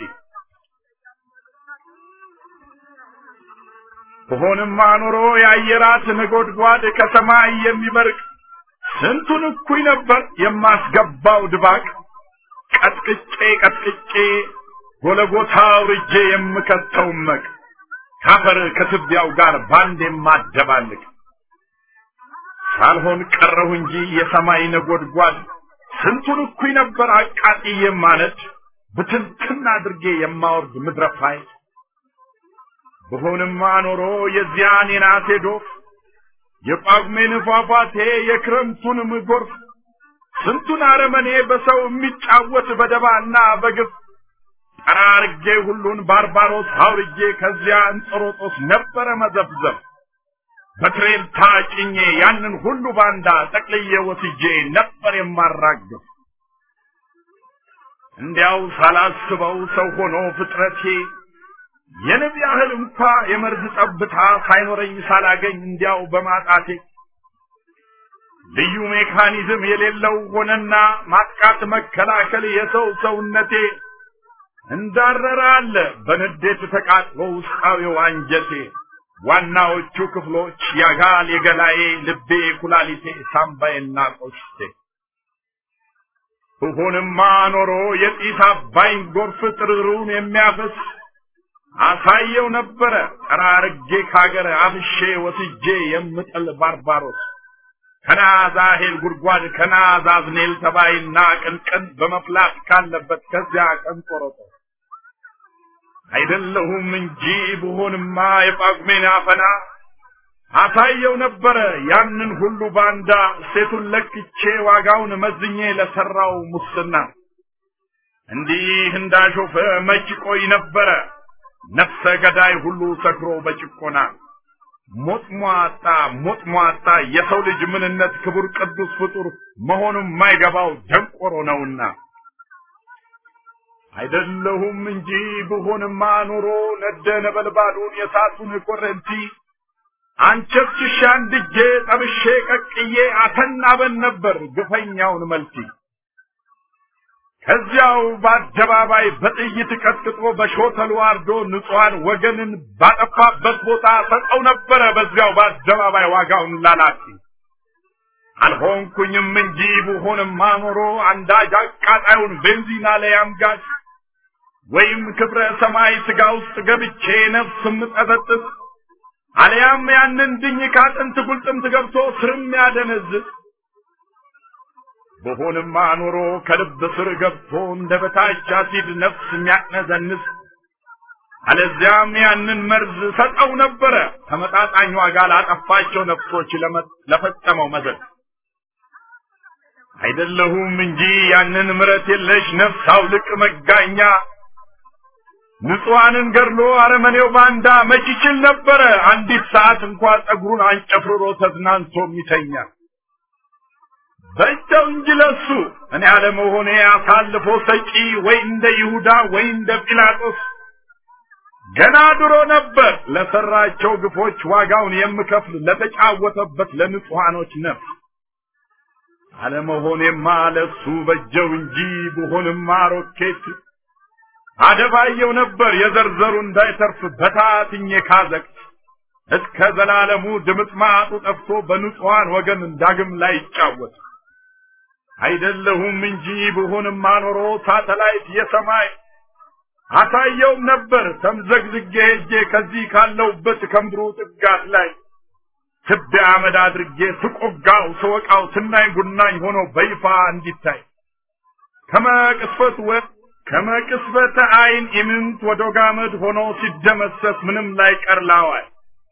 ሆንማ ኖሮ የአየራት ነጎድጓድ ከሰማይ የሚበርቅ ስንቱን እኩይ ነበር የማስገባው ድባቅ ቀጥቅጬ ቀጥቅጬ ጎለጎታ አውርጄ የምከተው መቅ ካፈር ከትቢያው ጋር ባንድ የማደባልቅ ሳልሆን ቀረሁ እንጂ የሰማይ ነጎድጓድ ስንቱን እኩይ ነበር አቃጥዬ የማነድ ብትንትን አድርጌ የማወርድ ምድረፋይ ብሆንማ ኖሮ የዚያን የናቴ ዶፍ የጳጉሜን ፏፏቴ የክረምቱንም ጎርፍ ስንቱን አረመኔ በሰው የሚጫወት በደባና በግፍ ጠራርጌ ሁሉን ባርባሮስ አውርጄ ከዚያ እንጦሮጦስ ነበረ መዘፍዘፍ በትሬን ታጭኜ ያንን ሁሉ ባንዳ ጠቅልዬ ወስጄ ነበር የማራግፍ እንዲያው ሳላስበው ሰው ሆኖ ፍጥረቴ የንብ ያህል እንኳ የመርዝ ጠብታ ሳይኖረኝ ሳላገኝ እንዲያው በማጣቴ ልዩ ሜካኒዝም የሌለው ሆነና ማጥቃት መከላከል የሰው ሰውነቴ እንዳረረ አለ በንዴት ተቃጥሎ ውስጣዊው አንጀቴ ዋናዎቹ ክፍሎች ያጋል የገላዬ ልቤ ኩላሊቴ ሳምባዬና ቆሽቴ ብሆንማ ኖሮ የጢስ አባይን ጎርፍ ጥርሩን የሚያፈስ አሳየው ነበረ ጠራርጌ ካገር አፍሼ ወስጄ የምጥል ባርባሮስ ከናዛሄል ጉድጓድ ከናዛዝኔል ተባይና ቅንቅን በመፍላት ካለበት ከዚያ ቀን ቆረጦ አይደለሁም እንጂ ብሆንማ የጳጉሜን አፈና አሳየው ነበረ ያንን ሁሉ ባንዳ ሴቱን ለክቼ ዋጋውን መዝኜ ለሰራው ሙስና እንዲህ እንዳሾፈ መች ቆይ ነበረ ነፍሰ ገዳይ ሁሉ ሰክሮ በጭቆና ሞት ሟጣ ሞት ሟጣ የሰው ልጅ ምንነት ክቡር ቅዱስ ፍጡር መሆኑን የማይገባው ደንቆሮ ነውና አይደለሁም እንጂ ብሆንማ ኖሮ ነደ ነበልባሉን የሳቱን ኮረንቲ አንቸፍችሻ አንድጄ ጠብሼ ቀቅዬ አተናበን ነበር ግፈኛውን መልቲ ከዚያው በአደባባይ በጥይት ቀጥቅጦ በሾተሉ አርዶ ንጹሐን ወገንን ባጠፋበት ቦታ ሰጠው ነበረ በዚያው በአደባባይ ዋጋውን ላላፊ አልሆንኩኝም እንጂ ብሆንማ ኖሮ አንዳጅ አቃጣዩን ቤንዚና ላይ አምጋች ወይም ክብረ ሰማይ ስጋ ውስጥ ገብቼ ነፍስ ምጠጠጥስ አልያም ያንን ድኝ ካጥንት ጉልጥምት ገብቶ ስርም ያደነዝዝ በሆንማ ኖሮ ከልብ ስር ገብቶ እንደ በታች አሲድ ነፍስ የሚያቅነዘንስ አለዚያም ያንን መርዝ ሰጠው ነበረ ተመጣጣኝ ዋጋ ላጠፋቸው ነፍሶች ለፈጸመው መዘዝ አይደለሁም እንጂ ያንን ምረት የለሽ ነፍስ አውልቅ መጋኛ ንጹሐንን ገድሎ አረመኔው ባንዳ መች ይችል ነበረ አንዲት ሰዓት እንኳ ጸጉሩን አንጨፍርሮ ተዝናንቶ የሚተኛ በእጃው እንጂ ለሱ እኔ አለመሆኔ አሳልፎ ሰጪ ወይ እንደ ይሁዳ ወይ እንደ ጲላጦስ ገና ድሮ ነበር ለሰራቸው ግፎች ዋጋውን የምከፍል ለተጫወተበት ለንጹሐኖች ነፍስ አለመሆኔማ ለሱ በጀው እንጂ ብሆንማ ሮኬት አደባየው ነበር የዘርዘሩ እንዳይተርፍ በታትኜ ካዘቅት እስከ ዘላለሙ ድምጥማጡ ጠፍቶ በንጹሐን ወገን ዳግም ላይ ይጫወት አይደለሁም እንጂ ብሆንማ ኖሮ ሳተላይት የሰማይ አሳየውም ነበር ተምዘግዝጌ ሄጄ ከዚህ ካለውበት ከምድሩ ጥጋት ላይ ትቢያ አመድ አድርጌ ስቆጋው ስወቃው ስናኝ ጉናኝ ሆኖ በይፋ እንዲታይ ከመቅስፈት ወ ከመቅስፈተ አይን ኢምንት ወደ ጋመድ ሆኖ ሲደመሰስ ምንም ላይ ቀርላዋል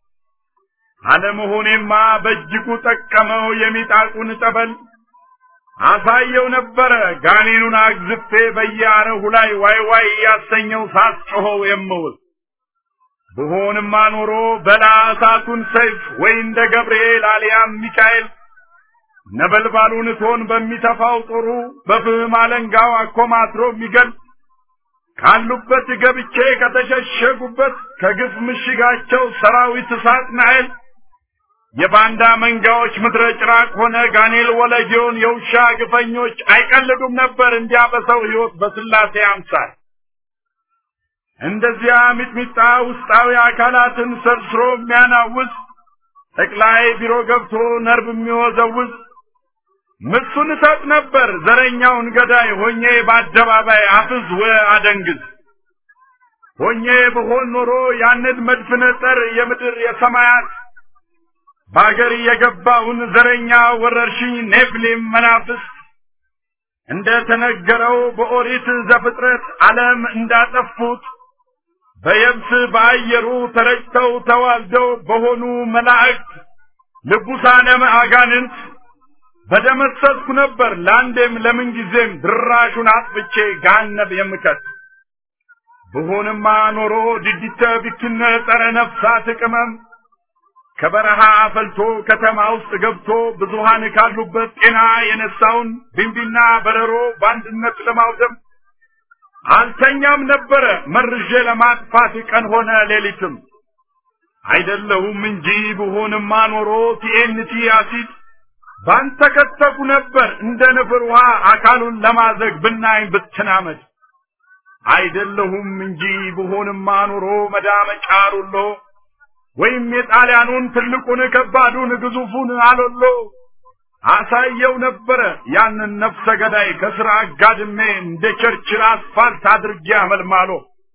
አለመሆኔማ በእጅጉ ጠቀመው የሚጣቁን ጠበል አሳየው ነበረ ጋኔኑን አግዝፌ በየአረሁ ላይ ዋይ ዋይ እያሰኘው ሳስጮኸው የምውል ብሆንማ ኖሮ በላ እሳቱን ሰይፍ ወይ እንደ ገብርኤል አልያም ሚካኤል ነበልባሉን እቶን በሚተፋው ጦሩ በፍህም አለንጋው አኮማትሮ የሚገል ካሉበት ገብቼ ከተሸሸጉበት ከግፍ ምሽጋቸው ሰራዊት እሳት ናይል የባንዳ መንጋዎች ምድረ ጭራቅ ሆነ ጋኔል ወለጌውን የውሻ ግፈኞች አይቀልዱም ነበር እንዲያ በሰው ሕይወት በስላሴ አምሳል እንደዚያ ሚጥሚጣ ውስጣዊ አካላትን ሰርስሮ የሚያናውዝ ጠቅላይ ቢሮ ገብቶ ነርብ የሚወዘውዝ ምሱን እሰጥ ነበር ዘረኛውን ገዳይ ሆኜ በአደባባይ አፍዝ ወ አደንግዝ ሆኜ ብሆን ኖሮ ያንን መድፍነ ጠር የምድር የሰማያት በአገር የገባውን ዘረኛ ወረርሽኝ ኔፍሊም መናፍስት እንደ ተነገረው በኦሪት ዘፍጥረት ዓለም እንዳጠፉት በየብስ በአየሩ ተረጭተው ተዋልደው በሆኑ መላእክት ልቡሳነ አጋንንት በደመሰስኩ ነበር ለአንዴም ለምን ጊዜም ድራሹን አጥፍቼ ጋነብ የምከት ብሆንማ ኖሮ ድዲተ ቢክነ ጸረ ነፍሳት ቅመም ከበረሃ ፈልቶ ከተማ ውስጥ ገብቶ ብዙሃን ካሉበት ጤና የነሳውን ቢንቢና በረሮ በአንድነት ለማውደም አልተኛም ነበረ መርዤ ለማጥፋት ቀን ሆነ ሌሊትም አይደለሁም እንጂ ብሆንማ ኖሮ ቲኤንቲ አሲድ ባንተከተኩ ነበር እንደ ንፍር ውሃ አካሉን ለማዘግ ብናኝ ብትናመድ አይደለሁም እንጂ ብሆንማ ኖሮ መዳመጫ ሩሎ ወይም የጣሊያኑን ትልቁን ከባዱን ግዙፉን አሎሎ አሳየው ነበረ ያንን ነፍሰ ገዳይ ከስራ አጋድሜ እንደ ቸርችል አስፋልት አድርጌ አመልማሎ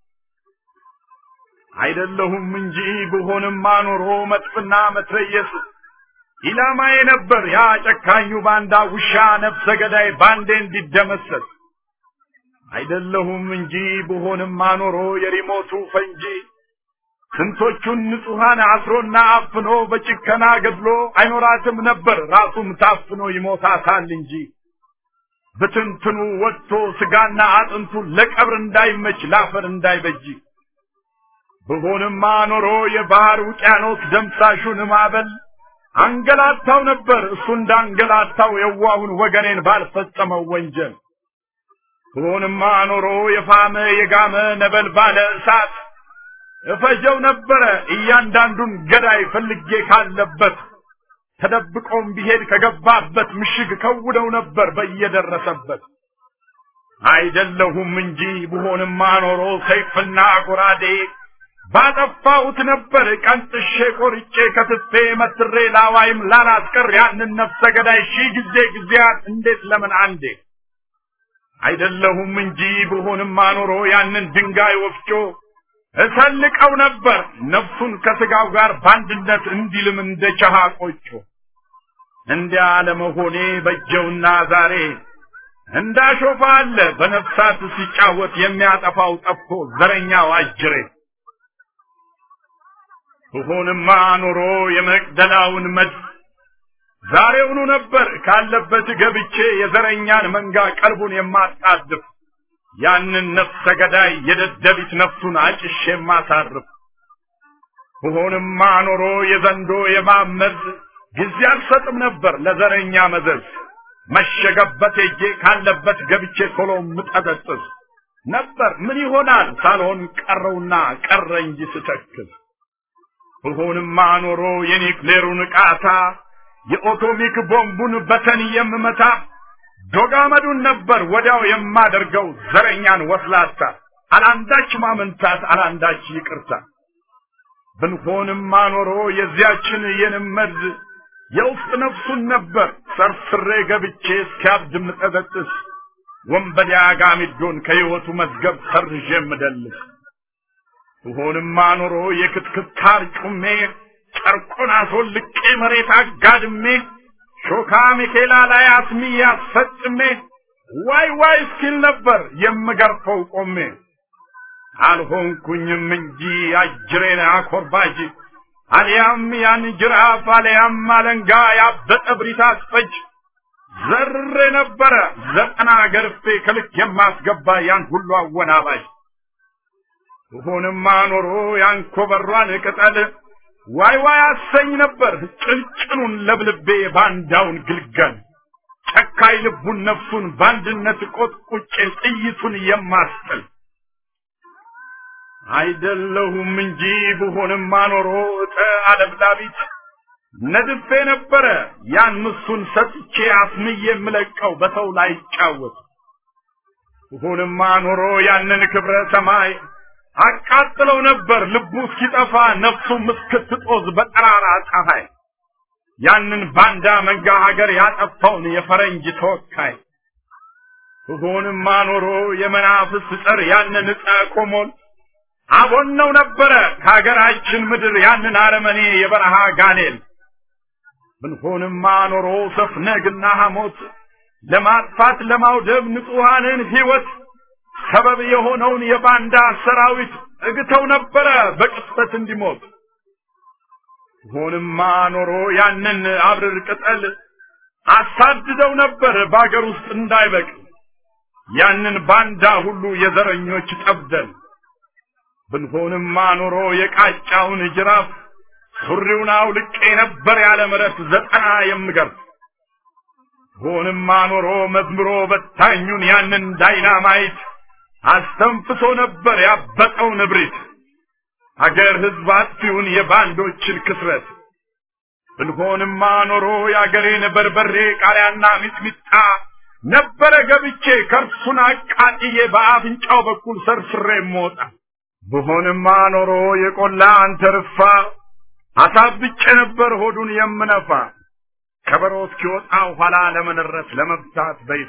አይደለሁም እንጂ ብሆንማ ኖሮ መጥፍና መትረየስ ኢላማዬ ነበር ያ ጨካኙ ባንዳ ውሻ ነፍሰ ገዳይ ባንዴ እንዲደመሰስ አይደለሁም እንጂ ብሆንማ ኖሮ የሪሞቱ ፈንጂ ስንቶቹን ንጹሐን አስሮና አፍኖ በጭከና ገድሎ አይኖራትም ነበር ራሱም ታፍኖ ይሞታታል እንጂ ብትንትኑ ወጥቶ ስጋና አጥንቱ ለቀብር እንዳይመች ላፈር እንዳይበጅ ብሆንማ ኖሮ የባህር ውቅያኖስ ደምሳሹን ማዕበል አንገላታው ነበር እሱ እንዳንገላታው የዋሁን ወገኔን ባልፈጸመው ወንጀል ብሆንማ ኖሮ የፋመ የጋመ ነበልባለ እሳት እፈጀው ነበረ እያንዳንዱን ገዳይ ፈልጌ ካለበት ተደብቆም ቢሄድ ከገባበት ምሽግ ከውደው ነበር በየደረሰበት አይደለሁም እንጂ ብሆንማ ኖሮ ሰይፍና ጎራዴ ባጠፋሁት ነበር ቀንጥሼ ቆርጬ ከትፌ መትሬ ላዋይም ላላስቀር ያንን ነፍሰ ገዳይ ሺህ ጊዜ ጊዜያት እንዴት ለምን አንዴ አይደለሁም እንጂ ብሆንማ ኖሮ ያንን ድንጋይ ወፍጮ እሰልቀው ነበር ነፍሱን ከስጋው ጋር በአንድነት እንዲልም እንደ ቸሃ ቆጮ እንዲያ ለመሆኔ በጀውና ዛሬ እንዳሾፋ አለ በነፍሳት ሲጫወት የሚያጠፋው ጠፍቶ ዘረኛው አጅሬ ብሆንማ ኖሮ የመቅደላውን መድፍ ዛሬውኑ ነበር ካለበት ገብቼ የዘረኛን መንጋ ቀልቡን የማጣድፍ ያንን ነፍሰ ገዳይ የደደቢት ነፍሱን አጭሼ የማሳርፍ ብሆንማ ኖሮ የዘንዶ የማመዝ ጊዜ አልሰጥም ነበር ለዘረኛ መዘዝ መሸገበት ሄጄ ካለበት ገብቼ ቶሎ ምጠጠጥስ ነበር ምን ይሆናል ሳልሆን ቀረውና ቀረ እንጂ ስተክዝ ብሆንማ ኖሮ የኒክሌሩን ቃታ የኦቶሚክ ቦምቡን በተን የምመታ ዶጋመዱን ነበር ወዲያው የማደርገው ዘረኛን ወስላታ አላንዳች ማመንታት አላንዳች ይቅርታ ብንሆንማ ኖሮ የዚያችን የንመድ የውስጥ ነፍሱን ነበር ሰርስሬ ገብቼ እስኪያብድ ምጠበጥስ ወንበዴ አጋሚዶን ከሕይወቱ መዝገብ ሰርዤ ምደልስ ብሆንማ ኖሮ የክትክታር ጩሜ ጨርቁን አስወልቄ መሬት አጋድሜ ሾካ ሚኬላ ላይ አስሚ አስፈጽሜ ዋይ ዋይ እስኪል ነበር የምገርፈው ቆሜ አልሆንኩኝም እንጂ አጅሬን አኮርባጅ አልያም ያን ጅራፍ አልያም አለንጋ ያበጠ ብሪት አስፈጅ ዘርሬ ነበረ ዘጠና ገርፌ ከልክ የማስገባ ያን ሁሉ አወናባጅ ብሆንማ ኖሮ ያን ኮበሯን ቅጠል ዋይ ዋይ አሰኝ ነበር ጭንጭኑን ለብልቤ ባንዳውን ግልገል ጨካይ ልቡን ነፍሱን በአንድነት ቆጥቁጬ ጥይቱን የማስጥል አይደለሁም እንጂ ብሆንማ ኖሮ እጠ አለብላቢት ነድፌ ነበረ ያን ምሱን ሰጥቼ አስምዬ የምለቀው በሰው ላይ ይጫወት ብሆንማ ኖሮ ያንን ክብረ ሰማይ አቃጥለው ነበር ልቡ እስኪጠፋ ነፍሱም እስክትጦዝ በጠራራ ፀሐይ ያንን ባንዳ መንጋ ሀገር ያጠፋውን የፈረንጅ ተወካይ ብሆንማ ኖሮ የመናፍስት ጸር ያንን ዕፀ ኮሞል አቦነው ነበረ ከሀገራችን ምድር ያንን አረመኔ የበረሃ ጋኔል ብንሆንማ ኖሮ ሰፍነግና ሐሞት ለማጥፋት ለማውደብ ንጹሐንን ሕይወት ሰበብ የሆነውን የባንዳ ሰራዊት እግተው ነበረ በቅጽበት እንዲሞት ሆንማ ኖሮ ያንን አብርር ቅጠል አሳድደው ነበር በአገር ውስጥ እንዳይበቅል ያንን ባንዳ ሁሉ የዘረኞች ጠብደል ብንሆንማ ኖሮ የቃጫውን ጅራፍ ሱሪውን አውልቄ ነበር ያለ ምረት ዘጠና የምገርፍ ሆንማ ኖሮ መዝምሮ በታኙን ያንን ዳይናማይት አስተንፍሶ ነበር ያበጠውን እብሪት አገር ህዝብ አጥፊውን የባንዶችን ክስረት ብንሆንማ ኖሮ የአገሬን በርበሬ ቃሪያና ሚጥሚጣ ነበረ ገብቼ ከርሱን አቃጥዬ በአፍንጫው በኩል ሰርስሬ ሞጣ ብሆንማ ኖሮ የቆላ አንተርፋ አሳብጬ ነበር ሆዱን የምነፋ ከበሮ እስኪወጣ ኋላ ለመነረት ለመብታት በይፋ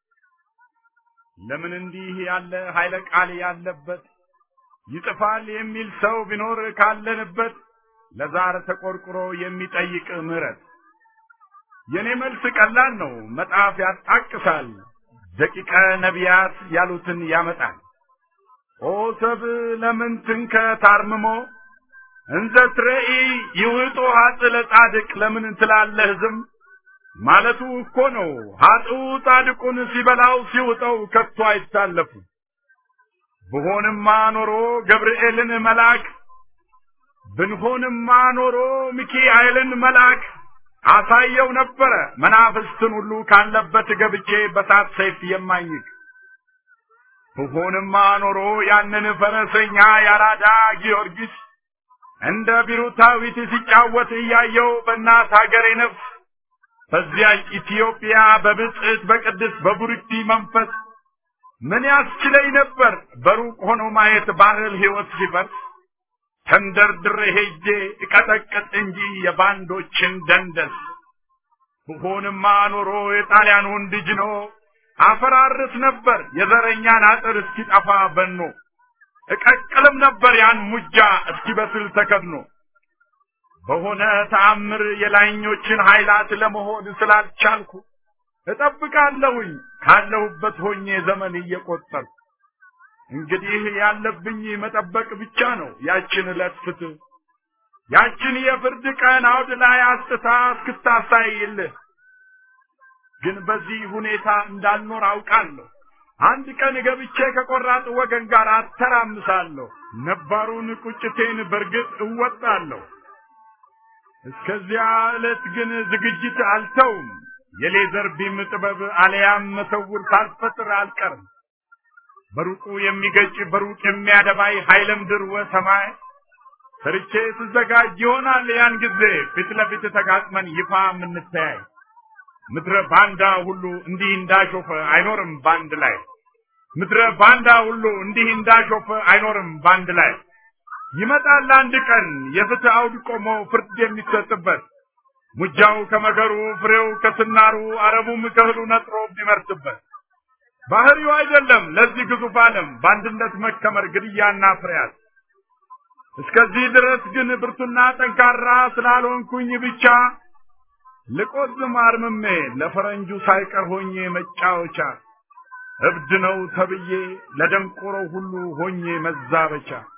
ለምን እንዲህ ያለ ኃይለ ቃል ያለበት ይጥፋል የሚል ሰው ቢኖር ካለንበት ለዛር ተቆርቁሮ የሚጠይቅ ምህረት የኔ መልስ ቀላል ነው መጽሐፍ ያጣቅሳል ደቂቀ ነቢያት ያሉትን ያመጣል ኦ ሰብ ለምን ትንከ ታርምሞ እንዘ ትረኢ ይውጦ ሀጥ ለጻድቅ ለምን ትላለህ ዝም ማለቱ እኮ ነው ሀጥኡ ጻድቁን ሲበላው ሲውጠው ከቶ አይታለፉ ብሆንማ ኖሮ ገብርኤልን መልአክ ብንሆንማ ኖሮ ሚካኤልን መልአክ አሳየው ነበረ መናፍስትን ሁሉ ካለበት ገብቼ በሳት ሰይፍ የማኝክ ብሆንማ ኖሮ ያንን ፈረሰኛ ያራዳ ጊዮርጊስ እንደ ቢሩታዊት ሲጫወት እያየው በእናት ሀገሬ ነፍስ በዚያች ኢትዮጵያ በብጽዕት በቅድስ በቡርክቲ መንፈስ ምን ያስችለኝ ነበር በሩቅ ሆኖ ማየት ባህል ሕይወት ሲፈርስ ተንደርድሬ ሄጄ እቀጠቅጥ እንጂ የባንዶችን ደንደስ ብሆንማ ኖሮ የጣሊያን ወንድ ጅኖ አፈራርስ ነበር የዘረኛን አጥር እስኪጠፋ በኖ እቀቅልም ነበር ያን ሙጃ እስኪበስል ተከድኖ በሆነ ተአምር የላይኞችን ኃይላት ለመሆን ስላልቻልኩ እጠብቃለሁኝ ካለሁበት ሆኜ ዘመን እየቆጠርኩ እንግዲህ ያለብኝ መጠበቅ ብቻ ነው ያችን ዕለት ፍትህ ያችን የፍርድ ቀን አውድ ላይ አስጥታ እስክታሳይልህ ግን በዚህ ሁኔታ እንዳልኖር አውቃለሁ አንድ ቀን ገብቼ ከቆራጥ ወገን ጋር አተራምሳለሁ ነባሩን ቁጭቴን በርግጥ እወጣለሁ እስከዚያ ዕለት ግን ዝግጅት አልተውም የሌዘር ቢም ጥበብ አለያም መሰውር ሳልፈጥር አልቀርም በሩቁ የሚገጭ በሩቅ የሚያደባይ ኃይለ ምድር ወሰማይ ሰርቼ ስዘጋጅ ይሆናል ያን ጊዜ ፊት ለፊት ተጋጥመን ይፋ የምንተያይ ምድረ ባንዳ ሁሉ እንዲህ እንዳሾፈ አይኖርም ባንድ ላይ ምድረ ባንዳ ሁሉ እንዲህ እንዳሾፈ አይኖርም ባንድ ላይ ይመጣል አንድ ቀን የፍትህ አውድ ቆሞ ፍርድ የሚሰጥበት ሙጃው ከመከሩ ፍሬው ከስናሩ አረቡም ከእህሉ ነጥሮ ቢመርትበት ባህሪው አይደለም ለዚህ ግዙፍ ዓለም በአንድነት መከመር ግድያና ፍርያት እስከዚህ ድረስ ግን ብርቱና ጠንካራ ስላልሆንኩኝ ብቻ ልቆዝም አርምሜ ለፈረንጁ ሳይቀር ሆኜ መጫወቻ እብድ ነው ተብዬ ለደንቆሮ ሁሉ ሆኜ መዛበቻ